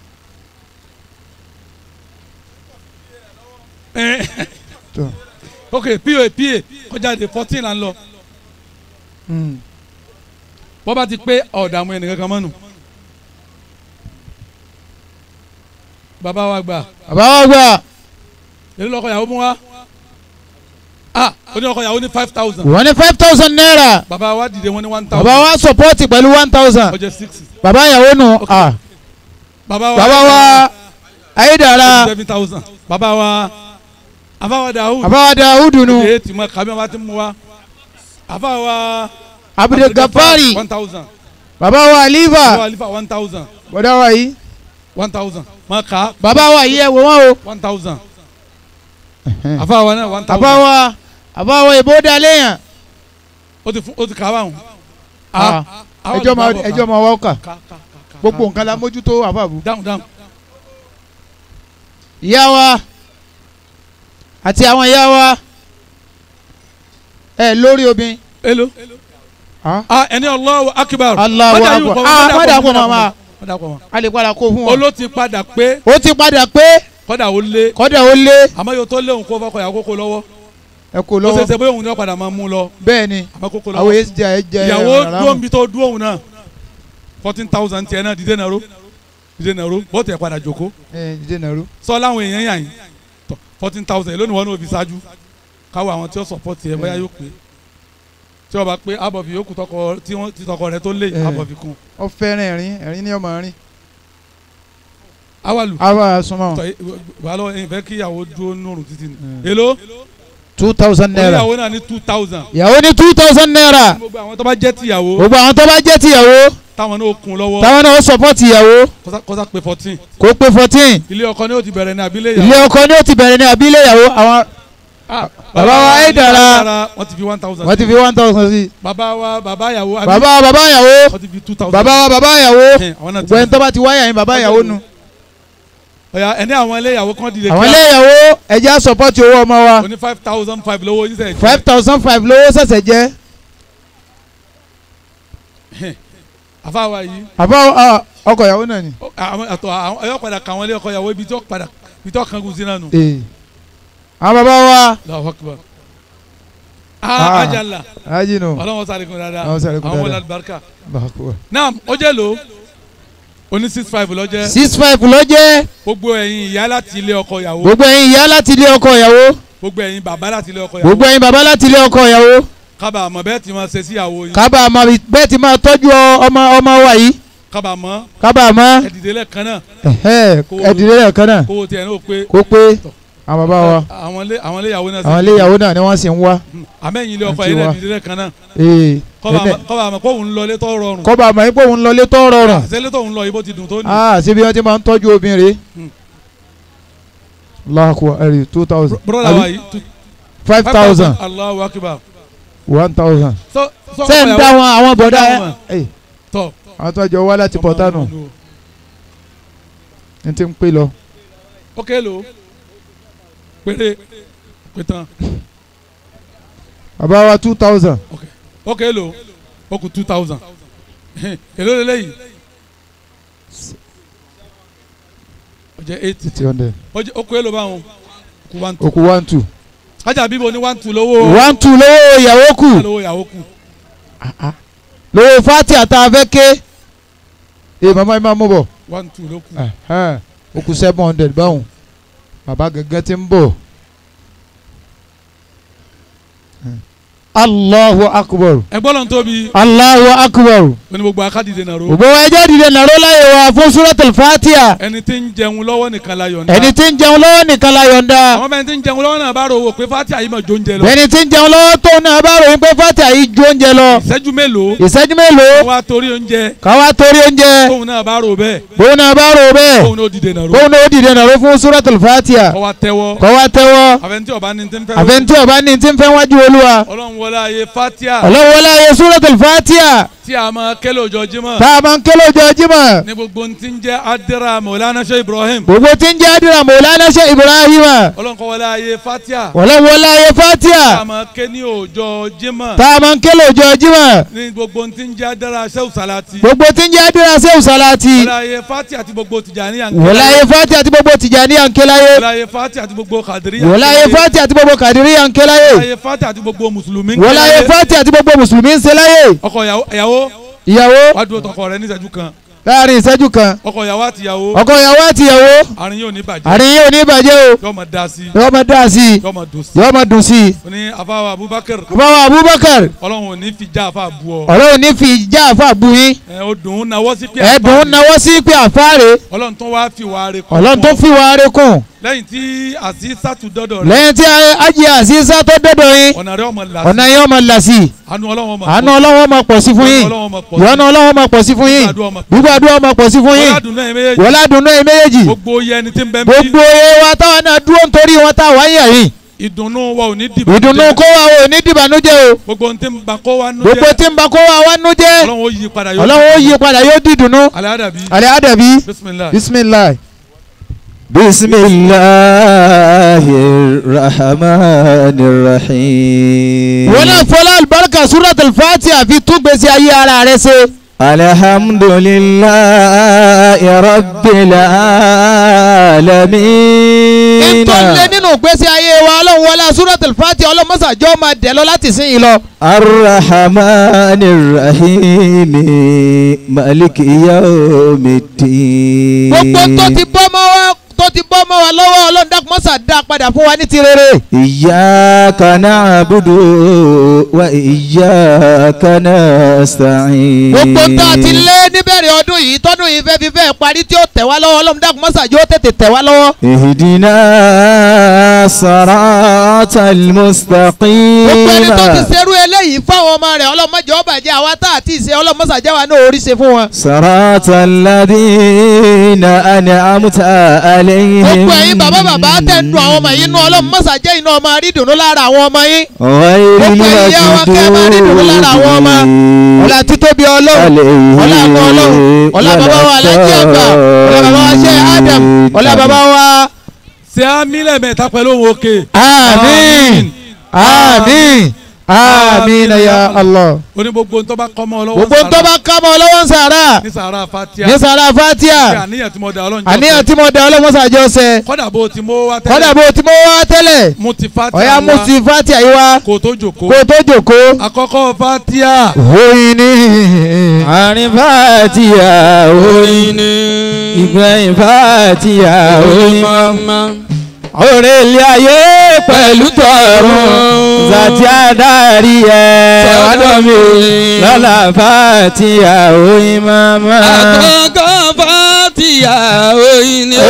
Tó. ok pa pa kọjá de fourteen là ń lọ bọ́ bá ti pé ọ̀dààmú ẹnìkan kan mọ́nu. bàbá wa gbà bàbá wa gbà èlé lọ́kọ̀ yàwó mú wa ah oní ọkọ̀ yàwó ní five thousand wọ́n ní five thousand naira bàbá wa dìde wọn ní one thousand bàbá wa support pẹ̀lú one thousand ọjọ́ six bàbá ìyàwó nù Ok. ah bàbá wa bàbá wa ayédàrà seven thousand bàbá wa àbá wa dàhùn bàbá wa dawudu nù èyí tí mo kàbí wọn ti mú wa àbá wa abdul gafari one thousand bàbá wa bàbá wa aliva alifa one thousand bọ̀dá wa yìí one thousand mo kà á bàbá wa yìí ẹ wò wọ́n o one thousand àbá wa náà one bàbá thousand wa bàbá wa ìbò dalẹ́yàn ó ti fún ó ti kà á báwọn. Ah, ẹjọ́ ma ẹjọ́ ma wá kà ká ká ká gbogbo nǹkan la mójútó àbàbù. dáhùn dáhùn ìyá wa àti àwọn ìyá wa ẹ lórí obìnrin. elo Ah. ah ẹni Allahu akbar Allahu Má dà yín akbar. pọ̀, Ah, má má dà dà pọ̀, pọ̀ má màmá. má dà pọ̀ mọ́. a lè padà kó fún wọn. olo ti padà pé ó ti padà pé kọ́dà ó lé kọ́dà ó lé àmọ́ yóò tó léwu kó fọkọ̀ yà kókó lọ́wọ́ ẹ kò ó ṣe lọ́wọ́ ṣe bóyá òun ni wọ́n padà máa mú lọ bẹ́ẹ̀ ni àmọ́ kókó àwọn lọ́wọ́ èsì jẹ ẹ jẹ ìyàwó rárá dúró mu. nbí tó dúró òun náà fourteen thousand tiẹ̀ náà dìde nàró dìde nàró bọ́ọ̀tù ẹ̀ padà jòkó ẹ jíjẹ nàró. sọ láwọn èèyàn yàn yín tọ fourteen thousand lónìí wọn ní òbí ṣáájú káwọ àwọn tí ó support ẹ bóyá yóò pé tí wọ́n bá pé abọ̀fì yókù tọkọ tí wọ́n ti tọkọ rẹ tó lé Eh. abọ̀fì kún ó fẹ́ràn ẹ̀rín ẹ̀rín ní ọmọ rìn. awalu àwa súnmọ́ tọ wà lọ ẹ̀yin fẹ́ kí ìyàwó dúró nùrùn títí ni èló two thousand naira. oníyàwó náà ní two thousand ìyàwó ní two thousand naira. gbogbo àwọn tó bá jẹ́ tìyàwó gbogbo àwọn tó bá jẹ́ tìyàwó táwọn náà kún lọ́wọ́ táwọn náà ó support ìyàwó kọ́sá- kọ́sá pé fourteen kó pé fourteen ilé ọkọ ni ó ti bẹ̀rẹ̀ ní abilé ilé ìyàwó ọkọ ni ó ti bẹ̀rẹ̀ ní àbílẹ̀ ìyàwó àwọn Ah, bàbá wa ní Aidara. Aidara, wọ́n ti fi one thousand wọ́n ti fi one thousand sí. bàbá wa bàbá ìyàwó àbí bàbá wa bàbá ìyàwó wọ́n ti fi two thousand bàbá wa bàbá ìyàwó àwọn náà ti gbẹ̀yìn tó bá ti wáyà yín bàbá ìyàwó nu. ọ̀yà ẹni àwọn ilé ìyàwó kan dìde àwọn ilé ìyàwó ẹ̀jẹ̀ á support owó ọmọ wa oní five thousand five lówó yín sẹ́yìn five thousand five lówó ṣẹ̀ṣẹ̀ jẹ́ àfáwà yìí àbá ah, ọkọ ìyàwó náà ni. ó- àwọn àtọ̀ àwọn ẹ̀yọ́ padà kà wọ́n lé ọkọ ìyàwó ibi tó padà ibi tó kankan sí náà nù. ee àwọn bàbá wa Allahu Akbar. Ah. ah ajala ají nù. ọlọ́wọ́n sáré kun dáadáa Ọlọ́run sáré kun àwọn wọlé dáadáa. alibarika. Bàkúwà. naam ó jẹ́ lò oní six five lọ́jẹ́ six five ló jẹ́ gbogbo ẹ̀yin ìyá láti ilé ọkọ ìyàwó gbogbo ẹ̀yin ìyá láti ilé ọkọ ìyàwó gbogbo ẹ̀yin bàbá láti ilé ọkọ ìyàwó gbogbo ẹ̀yin bàbá láti ilé ọkọ ìyàwó kábàámọ̀ bẹ́ẹ̀ tí máa ṣe sí ìyàwó yín kábàámọ̀ bẹ́ẹ̀ ti máa tọ́jú ọ- ọmọ ọmọ wa yìí kábàámọ̀ kábàámọ̀ ẹ̀dìdẹ́ lẹ́ẹ̀kan náà ẹ̀hẹ́ ẹ̀dìrẹ́ rẹ̀ kan náà kówó tiẹ̀ náà pé kó pé àwọn bàbá wa àwọn ilé àwọn ilé ìyàwó náà àwọn ilé ìyàwó náà ni wọ́n sì ń wá. àmẹ́yìn ilé ọkọ Àti yìí wa. náà ẹ̀dìdẹ́ lẹ́ẹ̀kan náà ee kọ́bàámọ̀ kóhùn lọ létọ́ rọrùn kọ́ba àmọ́ ipò òun lọ létọ́ rọrùn. àṣẹlẹ̀ tóhùn lọ ibo ti dùn tó ní ah síbi wọn ti máa ń tọ́jú obìnrin. Hmm. Allahu Akbar ẹ̀rí two thousand. broda wa yìí two- five thousand Allahu Akbar one thousand. so so ṣé ń dá wọn àwọn bọ̀dá dá ẹ wọn. Ẹ̀, tọ àwọn tó jọ wá láti pọ̀tánù ní ti ń pè lọ. ok lo péré pétan bàbá wa two thousand. ok lo ó kù two thousand èló lélẹ́yìí ó jẹ́ eight three hundred. ó jẹ́ ó kù èló báwọn kù one two okù one two. kájà bíbo ní one two lówó one two lówó ìyàwó kù lówó ìyàwó kù lówó fati àtàfẹ́ ké ee màmá yìí máa mú bọ̀. one two ló kù Ẹ̀hẹ́n, okù seven hundred báwọn. bàbá gẹ́gẹ́ ti ń bọ̀. Allahu akbar. ẹgbọ́n lọ́n tóbi Allahu akbar ó ní gbogbo akádìde nàró gbogbo wa ẹjẹ́ dìde nàró láyé wa fún suratul fatiha ẹni tí ń jẹun lọ́wọ́ nìkan la yọ̀ǹda ẹni tí ń jẹun lọ́wọ́ nìkan la yọ̀ǹda àwọn bẹ́ẹ̀ tí ń jẹun lọ́wọ́ náà bá rò wò pé fati àyè máa jó oúnjẹ lọ ẹni tí ń jẹun lọ́wọ́ tó náà bá ròyìn pé fatiha yìí jó oúnjẹ lọ ìṣẹ́jú mélòó ìṣẹ́jú mélòó wá torí oúnjẹ káwá torí oúnjẹ tóun náà bá rò bẹ́ẹ̀ bóun náà bá rò bẹ́ẹ̀ tóun náà dìde nàró bóun náà ó dìde nàró fún suratul fatiha kọ́ wa tẹ́wọ́ kọ́ wá tẹ́wọ́ àfẹnití ọba ní ti ń fẹ́ àfẹnití ọba ní ti ń fẹ́ wájú olúwa ọlọ́run wọlé ayé fatia ọlọ́wọ́lá ayé suratul fatiha tí a máa kẹ́lẹ́ òjò jímọ̀ tá a máa ń kélé ọjọ́ jímọ̀ ní gbogbo ti ń jẹ́ adira mọ̀lánà ṣe ibrahim gbogbo tí ń jẹ́ àdúrà mọ̀lánà ṣe ibrahima ọlọ́run kọ́ wọlé ayé fatia ọlọ́wọ́lá ayé tí a fatiha máa kẹ́ ní òjò jímọ̀ tá a máa ń kélé ọjọ́ jímọ̀ ní gbogbo ti ń jẹ́ adira ṣe salati gbogbo tí ń jẹ́ àdúrà sẹ́wù sálátì wọlé ayé fatia àti gbogbo tìjàní wọlá ayé fatiha àti gbogbo tìjàní ànkéláyé wọlé ayé fatia àti gbogbo kadiri wọlá ayé fatiha àti gbogbo kàdírí ànkéláyé wọlé ayé fatia àti gbogbo mùsùlùmí wọlá ayé fatiha àti gbogbo mùsùlùmí ń ṣe láyé ọkọ ìyàwó ìyàwó ìyàwó wàá dúró tọkọ rẹ ní ìṣẹ́jú kan láàrin ìṣẹ́jú kan ọkọ ìyàwó àti ìyàwó ọkọ ìyàwó àti ìyàwó àárín yóò ní bàjẹ́ àárín yóò ní ìbàjẹ́ o yóò máa dá sí yóò máa dá sí i yóò máa dùn sí yóò máa dùn sí i ó ní afáwà abubakar bàbá abubakar ọlọ́run ò ní fi já àfa bu ọ ọlọ́run ní fi ìjà àfa bu yín ẹ ó dùn ún náwó sí pé ẹ̀dùn àfa náwó sí pé àfáàrè ọlọ́run tó wá fi wàá rẹ kọ́ ọlọ́run tó fi wàá rẹ kùn lẹ́yìn tí àṣìṣàtù dọ́dọ̀ rẹ lẹ́yìn tí ajé àṣìṣà tó dọ́dọ̀ yín ọ̀nà rẹ ọmọ là ọ̀nà yín ọmọ là sí i àánú ọlọ́run ọmọ àánú ọlọ́wọ́ máa pọ̀ sí fún yín ìyọ́nú ọlọ́wọ́ máa pọ̀ sí fún yín gbígbàdúrà máa pọ̀ sí fún yín ọlọ́dún náà méjèèjì wọ́n ládùn náà méjèèjì gbogbo iye ẹni tí ń bẹ ń bí gbogbo iye wa táwọn náà dúró nítorí wọn táwọn yẹ̀ yín ìdùnnú wa ò ní dìbò ìdùnnú kó wa ò ní dìbànújẹ́ o gbogbo ohun tí ń ba kó wa nú gbogbo jẹ́ tí ń bá kó wa wá nú jẹ́ ọlọ́run ó yí padà yóò ọlọ́run ó yí padà yóò dìdùnnú alẹ́ àdàbí alẹ́ àdàbí bisimilayi bisimilayi. بسم الله الرحمن الرحيم wọn náà fọlá alibarika suratul fatiha fi tún gbèsè ayé ara rẹ ṣe. الحمد لله رب العالمين ìtọ́lẹ̀ nínú gbèsè ayé wa ọlọ́run wọlé suratul fatiha ọlọ́run mọ́sàájọ́ máa dẹ̀ lọ láti sìn yìí lọ. الرحمن الرحيم مالك يوم الدين gbogbo tó ti bọ́ mọ́ wa tó ti bọ́ mọ́ wa lọ́wọ́ ọlọ́run dákun mọ́sà dá padà fún wa ní ti rere. إياك نعبد وإياك نستعين gbogbo tó a ti lé níbẹ̀rẹ̀ ọdún yìí tọ́dún yìí fẹ́ fi fẹ́ parí tí ó tẹ̀ wá lọ́wọ́ ọlọ́run dákun mọ́sàájọ́ tètè tẹ̀ wá lọ́wọ́. اهدنا صراط المستقيم gbogbo ẹni tó ti ṣerú eléyìí fáwọn ọmọ rẹ̀ ọlọ́mọdé ọba jẹ́ àwa tá àti ìṣe ọlọ́mọsàájẹ́ wa náà orí ṣe fún wọn. صراط الذين أنعمت عليهم gbogbo ẹ̀yin bàbá bàbá tẹ̀ ń dun àwọn ọmọ yìí nú ọlọ́mọsàájẹ́ iná ọmọ àrídùnú lára àwọn ọmọ yín. غير gbogbo ẹ̀yin yá wa kẹ́ ẹ máa rí ìdùnnú lára àwọn ọmọ. ọlá títóbi ọlọ́run ọlá àgbọ̀ ọlọ́run ọlá bàbá wa alájí àgbà ọlá bàbá wa ṣe Adam ọlá bàbá wa. ṣé á mílẹ̀ mẹ́ta pẹ̀lú òun òkè. àmín àmín Amina ya Allah. oní gbogbo ntọ́ bá kọ́ mọ́ ọ lọ́wọ́ gbogbo tó bá ká mọ́ lọ́wọ́ ń sàrà ní sàrà fatia ní sàrà Ṣé fatia àníyàn tí mo da ọlọ́run jọ àníyàn tí mo da ọlọ́mọsàjọ́ sẹ kọ́dà bó ti mú wá tẹ́lẹ̀ kọ́dà bó ti mọ́ wá tẹ́lẹ̀ mo ti fatia ọ̀yá mo wá ti fatia yìí wá kó tó jòkó kó o tó jòkó. àkọ́kọ́ fatia oyin ni àárín fàtíà oyin ìgbẹ̀yìn fàtíà oyin òrè ilé ayé pẹ̀lú tọ̀run zàtí àdárí ẹ̀ ọ̀dọ̀ mi lọ́la fàtíà oyin mama. àkọ́kọ́ fàtíà oyin ni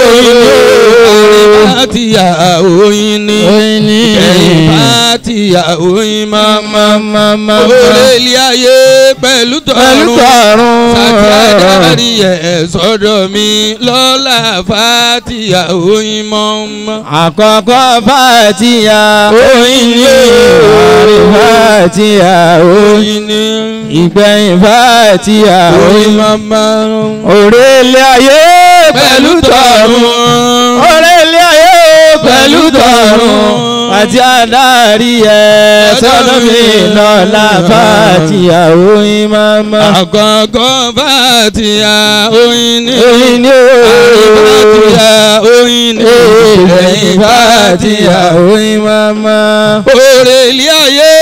fàtíà oyin ni oyin ní kẹ́yìn fàtíà oyin máa mama. òrèlé ayé pẹ̀lú pẹ̀lú tọ̀run tọ̀run sàtì àdárí ẹ̀ sọ́dọ̀ mi lọ́la fàtíà oyin mọ́mọ́. àkọ́kọ́ fàtíà oyin ní àárín fàtíà oyin ni ìgbẹ̀yìn fàtíà oyin mama òrè ilé ayé pẹ̀lú tọ̀run òrè ilé ayé pẹ̀lú tọ̀run àti àdárí ẹ̀ sọ́dọ̀ mi lọ́la fàtíà oyin mama. àkọ́kọ́ fàtíà oyin ni oyin ní fàtíà oyin ni ìgbẹ̀yìn fàtíà oyin mama. òrèlé ayé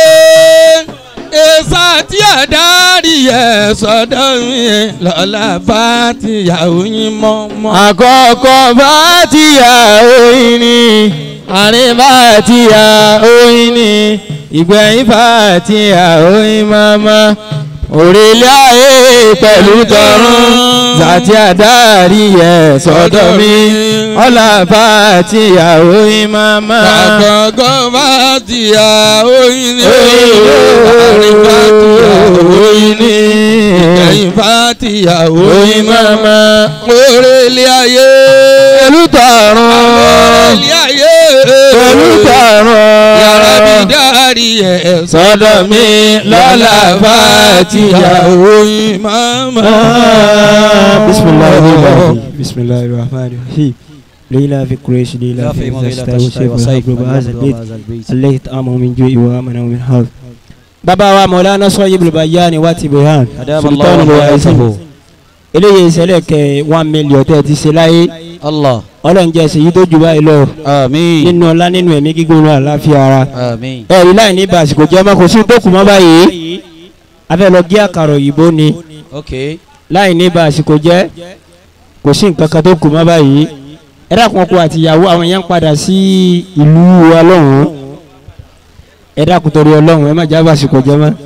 èsà tí àdárí ẹ̀ sọ́dọ̀ mi lọ́la fàtíà oyin mọ́mọ́. àkọ́kọ́ fàtíà oyin ni àárín fàtíà oyin ni ìgbẹ̀yìn fàtíà oyin mama. òrèlé ayé pẹ̀lú tọ̀run zàtí àdárí ẹ̀ sọ́dọ̀ mi ọ̀là fàtíà oyin mama. àkọ́kọ́ fàtíà oyin ni oyin àárín fàtíà oyin ni ìkẹyìn fàtíà oyin oyin mama. òrèlé ayé pẹ̀lú tọ̀run òrèlé ayé pẹ̀lú yàrá mi tọ̀run dárí ẹ̀ sọ́dọ̀ mi lọ́la fàtíà oyin mama. بسم الله الرحمن الرحيم بسم الله الرحمن الرحيم ليلى في قريش ليلى في مغيلة الشيخ وصيف بهذا البيت الله يطعمه من جوع وامنه من حظ bàbá wa mọ̀lánà sọ́yìnbó bayani wá ti bẹ̀rẹ̀ sultan wàhálà eléyìí ìṣẹ̀lẹ̀ kẹ one million tẹ́ ti ṣe láyé Allah ọlọ́run jẹ́ ṣèyí tó jù báyìí lọ àmín nínú ọlá nínú ẹ̀mí gígùn náà àláfíà ara àmín ẹ̀rí láì ní bàṣìkò jẹ́ ọmọ kò sí tó kù mọ́ báyìí afẹ́ lọ gé àkàrà òyìnbó ni ok láì ní bàṣìkò jẹ́ kò sí nǹkan kan tó kù mọ́ báyìí ẹ dákun ọkọ àti ìyàwó àwọn yẹn ń padà sí ìlú wa lọ́hùn-ún ẹ dákun torí ọlọ́hùn ẹ má já bàṣìkò jẹ́ mọ́.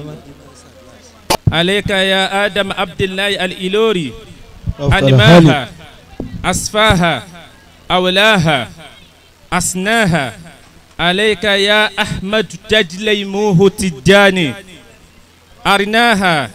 عليك يا آدم عبد الله الإلوري أنماها أصفاها أولاها أسناها عليك يا أحمد تجليموه تجاني أرناها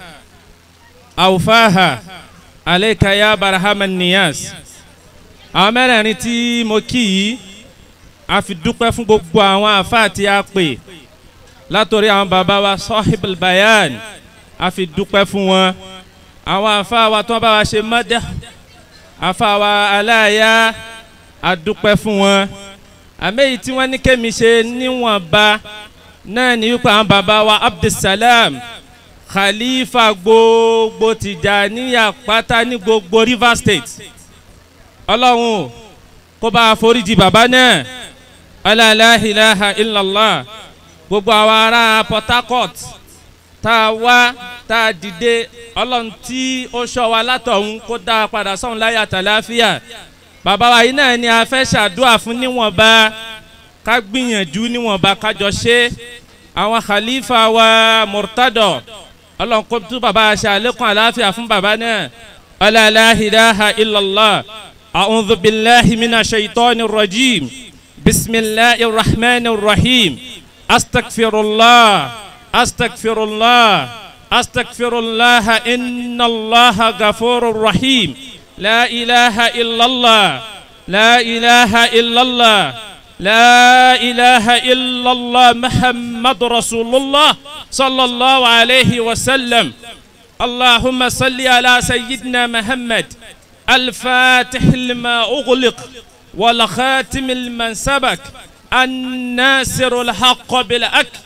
أوفاها عليك يا برهام النياس àwọn mẹ́rẹ̀ẹ̀rin tí mo kí yìí a fi dúpẹ́ fún gbogbo àwọn àfáà tí a pè látòrí àwọn bàbá wa sahibul bayan a fi dúpẹ́ fún wọn àwọn àfáà wa tí wọ́n bá wa ṣe mọ́dẹ́ àfáà wa aláya a dúpẹ́ fún wọn àmẹ́yìí tí wọ́n ní kémi ṣe níwọ̀nba náà ní wípé àwọn bàbá wa abdulsalam khalifa gbogbo tìjàníyà pátá ní gbogbo rivers state ọlọ́run kó bá a foríjì bàbá náà aláìláhìláhà ilàlá gbogbo àwọn ará port harcourt tá a wá tá a dìde ọlọ́run tí ó ṣọ́ wa látọ̀hún kó dá a padà sọ́run láyà tàlàáfíà bàbá wa yìí náà ni a fẹ́ ṣàdúrà fún níwọ̀nba ká gbìyànjú níwọ̀nba kájọ ṣe àwọn khalifa wa murtado ọlọ́run kó tún bàbá ṣe àlékún àlàáfíà fún bàbá náà aláìláhìláhà ilàlá. أعوذ بالله من الشيطان الرجيم بسم الله الرحمن الرحيم أستغفر الله أستغفر الله أستغفر الله إن الله غفور رحيم لا إله إلا الله لا إله إلا الله لا إله إلا الله محمد رسول الله صلى الله عليه وسلم اللهم صل على سيدنا محمد الفاتح لما أغلق والخاتم لمن سبك الناصر الحق بالأك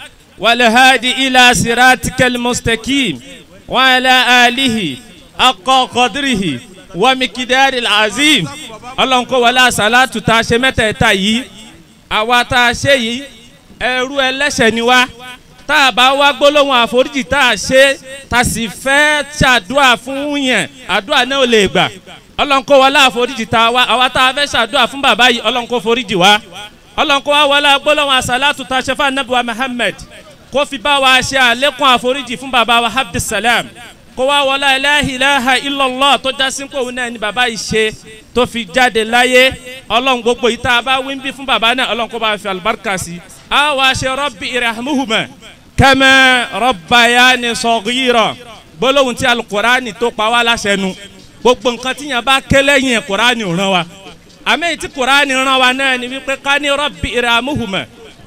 والهادي إلى صراطك المستقيم وعلى آله حق قدره ومقدار العظيم ọlọ́run kó wọlé àṣàlátù tá a ṣe mẹ́tẹ̀ẹ̀ta yìí àwa tá a ṣe yìí ẹrú ẹlẹ́ṣẹ̀ ni wá tá a bá wá gbólóhùn àforíjì tá a ṣe tá a sì fẹ́ ṣàdúrà fún yẹn àdúrà náà ò lè gbà ọlọ́run kó wọlé àforíjì tá a wá àwa tá a fẹ́ ṣàdúrà fún bàbá yìí ọlọ́run kó foríjì wá ọlọ́run kó wá wọlé gbólóhùn àṣàlátù tá a ṣe fún anabiwa muhammed kó fi bá wa ṣe àlékún àforíjì fún bàbá wa abdulsalam kó wá wọlé aláhìláha ilọ̀lọ́ tó já sí pé òun náà ni bàbá yìí ṣe tó fi jáde láyé ọlọ́run gbogbo yìí tá a bá wí ń bí fún bàbá náà ọlọ́run kó bá fi àlùbáríkà sí. a wá ṣe rọ́bì ìrahmuhuma kẹ́mẹ́ rọ́bàyà ni sọ̀gírọ̀ gbólóhùn tí alukurani tó pa wá láṣẹ nu gbogbo nǹkan tí yẹn bá ké lẹ́yìn kurani ràn wá àmì tí kurani ràn wá náà ni wípé ká ní rọ́bì ìrahmuhuma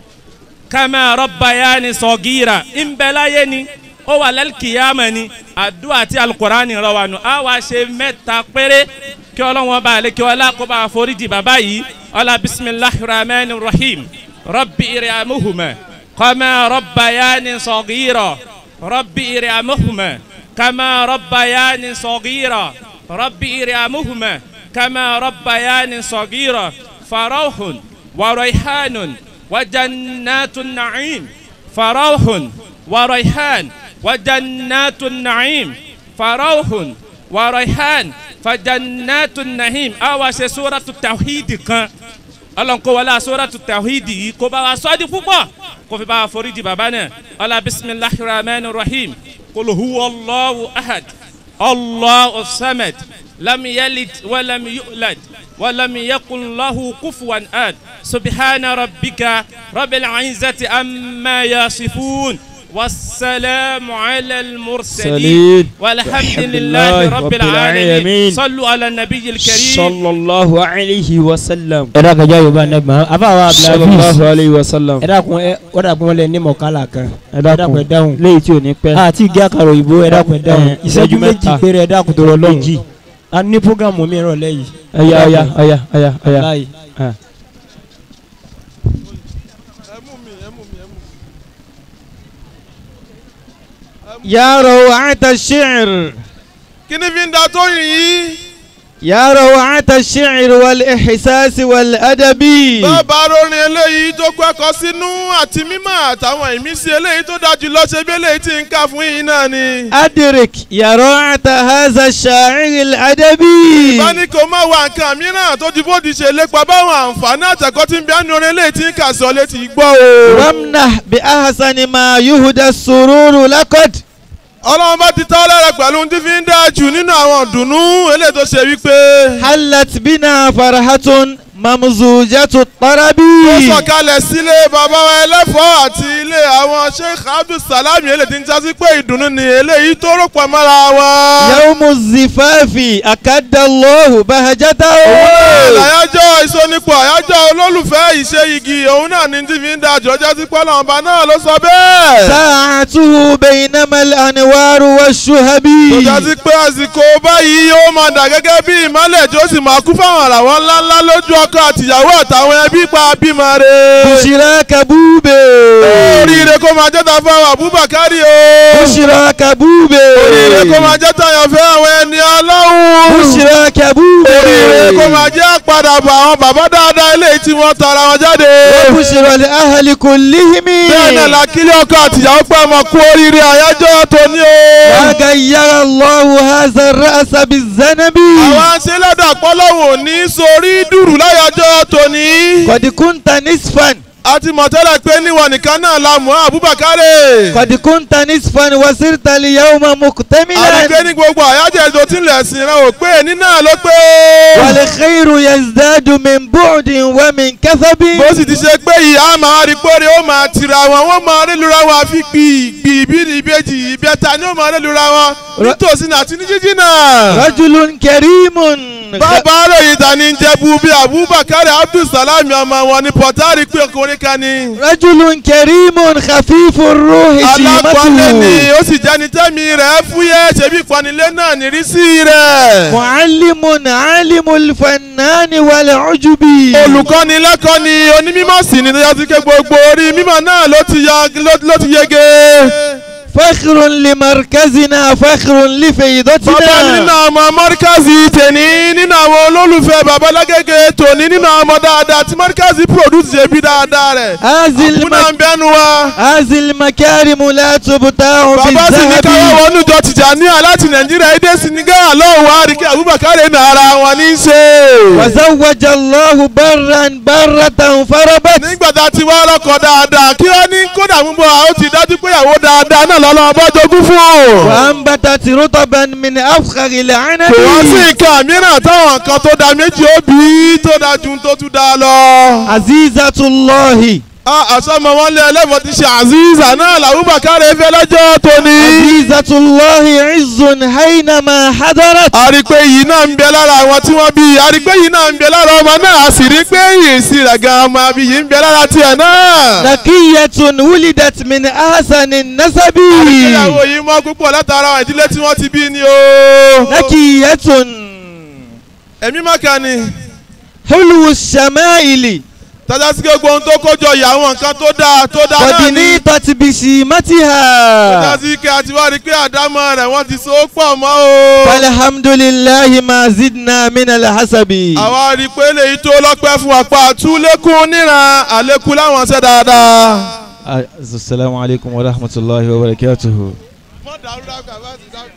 kẹ́mẹ́ rọ́bàyà ni sọ̀gírọ̀ ìmbẹ́láyé ni ó wà lẹ́lkìyàmọ̀ ni àdúrà tí alukurani rọ wa nù á wá ṣe mẹ́ta péré kí ọlọ́wọ́n bá lè kí ọlá kó bá foríjì bàbá yìí ọlá bisimilahi rahman rahim rabbi iriamuhuma kama rabbayani sọgiro rabbi iriamuhuma kama rabbayani sọgiro rabbi iriamuhuma kama rabbayani sọgiro farauhun waraihanun wajannatun na'im farauhun waraihan وجنات النعيم فروح وريحان فجنات النعيم أو سورة التوحيد كان ọlọ́run kó wọlé asóràtú tawhidi yìí kó bá wa sọ́ọ́dí púpọ̀ kó fi bá wa foríjì bàbá náà ọlá bisimilahi rahman rahim kul huwa allahu ahad allahu samad lam yalid walam yulad walam yakun lahu kufuwan ahad subhana rabbika rabbil izzati amma yasifun. والسلام على المرسلين والحمد لله رب العالمين صلوا على النبي الكريم صلى الله عليه وسلم ẹ dákun jẹ́ yorùbá nẹ́gbà afáwa صلى abdulhafiz الله عليه وسلم ẹ dákun ẹ ó dàkun wọn lẹ ní mọ̀kálà kan ẹ ẹ dákun dákun ẹ dáhùn léyìí tí ò ní pẹ́ àti ìgé àkàrà òyìnbó ẹ dákun ẹ dáhùn Eh, ìṣẹ́jú ìṣẹ́jú méjì mẹ́ta. péré ẹ dákun tó rọ lọ́hùn méjì a ní programu mi rọ̀ lẹ́yìn ọ̀ya ọ̀ya ọ̀ya ọ̀ya ọ̀ya láì يا روعة الشعر kí ni fi ń da tó yìí. يا روعة الشعر والإحساس والأدب bàbá rorin eléyìí tó gbẹ́kọ̀ sínú àti mímọ́ àtàwọn ìmísí eléyìí tó dájú lọ́sẹ̀ bí eléyìí ti ń kà fún yìí náà ni. أدرك يا روعة هذا الشاعر الأدبي bá ní kó má wá nǹkan mìíràn tó ju bó ti ṣe lépa báwọn àǹfààní àtẹ̀kọ́ tí ń bí àánú orin eléyìí ti ń kà sọ létí gbọ́ o. وامنح بأحسن ما يهدى السرور لقد ọlọ́run bá ti tọ́ lára pẹ̀lú ohun tí fi ń dáa jù nínú àwọn ìdùnnú eléyìí tó ṣe wípé. حلت بنا فرحة ممزوجة الطرب ó sọ̀kalẹ̀ sílé bàbá wa ẹlẹ́fọ̀ọ́ àti ilé àwọn sheikh abdulsalami eléyìí ti ń jásí pé ìdùnnú ni eléyìí tó rò pọ̀ mọ́ra wọn. يوم الزفاف أكد الله بهجته àyájọ́ ìsọnípọ̀ àyájọ́ olólùfẹ́ ìṣe igi òun náà ní tí fi ń da àjọjá sí pọ́lọ́ ọba náà ló sọ bẹ́ẹ̀. ساعته بينما الأنوار والشهب tó já sí pé àsìkò báyìí ó máa dà gẹ́gẹ́ bí ìmọ̀lẹ̀ tí ó sì máa kú fáwọn àràwọ̀ ńláńlá lójú ọkọ àtìyàwó àtàwọn ẹbí pa bímọ rẹ̀. بشراك بوبي oríire kó máa jẹ́ta fún àwọn àbúbàkárì o. بشراك بوبي oríire kó máa jẹ́ta yàn fẹ́ àwọn ẹni ọlọ́run. بشراك بوبي oríire kó máa jẹ́ àpadàbọ̀ àwọn bàbá dáadáa eléyìí tí wọ́n tara wọn jáde. وبشرى لأهل كلهم bẹ́ẹ̀ náà la kílí ọkọ àtìyàwó pé ọmọ kú oríire àyájọ́ tòní o. وغير الله هذا الرأس بالذنب àwọn aṣẹ́lẹ́dà pọ́lọ́wọ̀ ní sórí dùrù láyájọ́ tòní. قد كنت نصفا a ti mọ̀ tẹ́lẹ̀ pé níwọ̀n nìkan náà la mọ̀ Abubakar. قد كنت نصفا وصرت اليوم àdìgbé مكتملا ní gbogbo àyájọ́ ètò tí ń lẹ̀ sìn rẹ̀ ò pé ní náà ló pé. والخير يزداد من بعد ومن كثب bó sì ti ṣe pé ìyá máa rí péré ó máa tira wọn wọ́n máa rí lura wọn àfi gbì gbì bí ní ìbejì ìbẹ́ta ni ó máa rí lura wọn nítòsí náà àti ní jíjí náà. رجل كريم bàbá ròyìn ta ni jẹ́bu bí abubakar abdulsalami ọmọ wọn ní pọ̀tárì pé ọkùnrin kan ni. رجل كريم خفيف الروح alápọ̀nlé ni شيمته ó sì jẹ́ni tẹ́mi rẹ̀ fúyẹ́ ṣebí ìpanilé náà nírísí rẹ̀. معلم عالم الفنان والعجب olùkọ́ni lẹ́kọ̀ọ́ ni onímọ̀ sí ni tó yá sí pé gbogbo orí mímọ̀ náà ló ti ya ló- ló ti yege. فخر لمركزنا فخر bàbá nínú لفيضتنا ọmọ mọ́ríkàzì tèní nínú àwọn olólùfẹ́ bàbá lágége tòní nínú àwọn ọmọ dáadáa tí mọ́ríkàzì produce ṣe bí dáadáa rẹ̀. هذه àbúnà ń الم... bẹ́nu wa. هذه المكارم لا تبتاع bàbá sì ní káwá بالذهب wọnú jọ Tìjàníyà láti nàìjíríà èdè senegal lọ́wọ́ àríkẹ́ abubakar ní ara wọn ní í ṣe. وزوج الله برا برة فربت nígbà tá a ti wá lọ́kọ̀ dáadáa kí wọ́n ní kódà mú bọ́ àwọn ti dájú pé ìyàwó dáadáa náà lọ́lọ́ ọba jogún fún. وأنبتت رطبا من أفخر العنب kò wá sí nǹkan mìíràn táwọn kan tó da méjì ó bí tó da ju tó tún da lọ. عزيزة الله àsọmọ wọn lé ẹlẹ́mọ̀ ti ṣe àzíza náà làwùbákà rẹ̀ fẹ́ lọ́jọ́ tóní. عزيزة الله عز حينما حضرت a rí i pé yìí náà ń bẹ lára àwọn tí wọ́n bí a rí i pé yìí náà ń bẹ lára ọmọ náà a sì rí i pé yìí sí rẹ̀ gan ọmọ àbí yìí ń bẹ lára tiẹ̀ náà. نقية ولدت من أحسن النسب ìyàwó yìí mọ́ púpọ̀ látara àwọn ìdílé tí wọ́n ti bí ni o. نقية ẹ̀mí mọ́kà ni حلو الشمائل tọ́já sí gbogbo ohun tó kójọ yìí àwọn nǹkan tó dáa tó dáa náà قد ni. نيطت tọ́já بسيمتها sí kí a ti wá rí i pé àdámọ́ rẹ̀ wọ́n ti so pọ̀ mọ́ o. فالحمد لله ما زدنا من الحسب àwa rí i pé lèyí tó lọ́pẹ́ fún wa pa àtúlékún níran àlékún láwọn ṣẹ́ dáadáa. السلام عليكم ورحمة الله وبركاته mọ́ dàrú dákà bá ti dákà.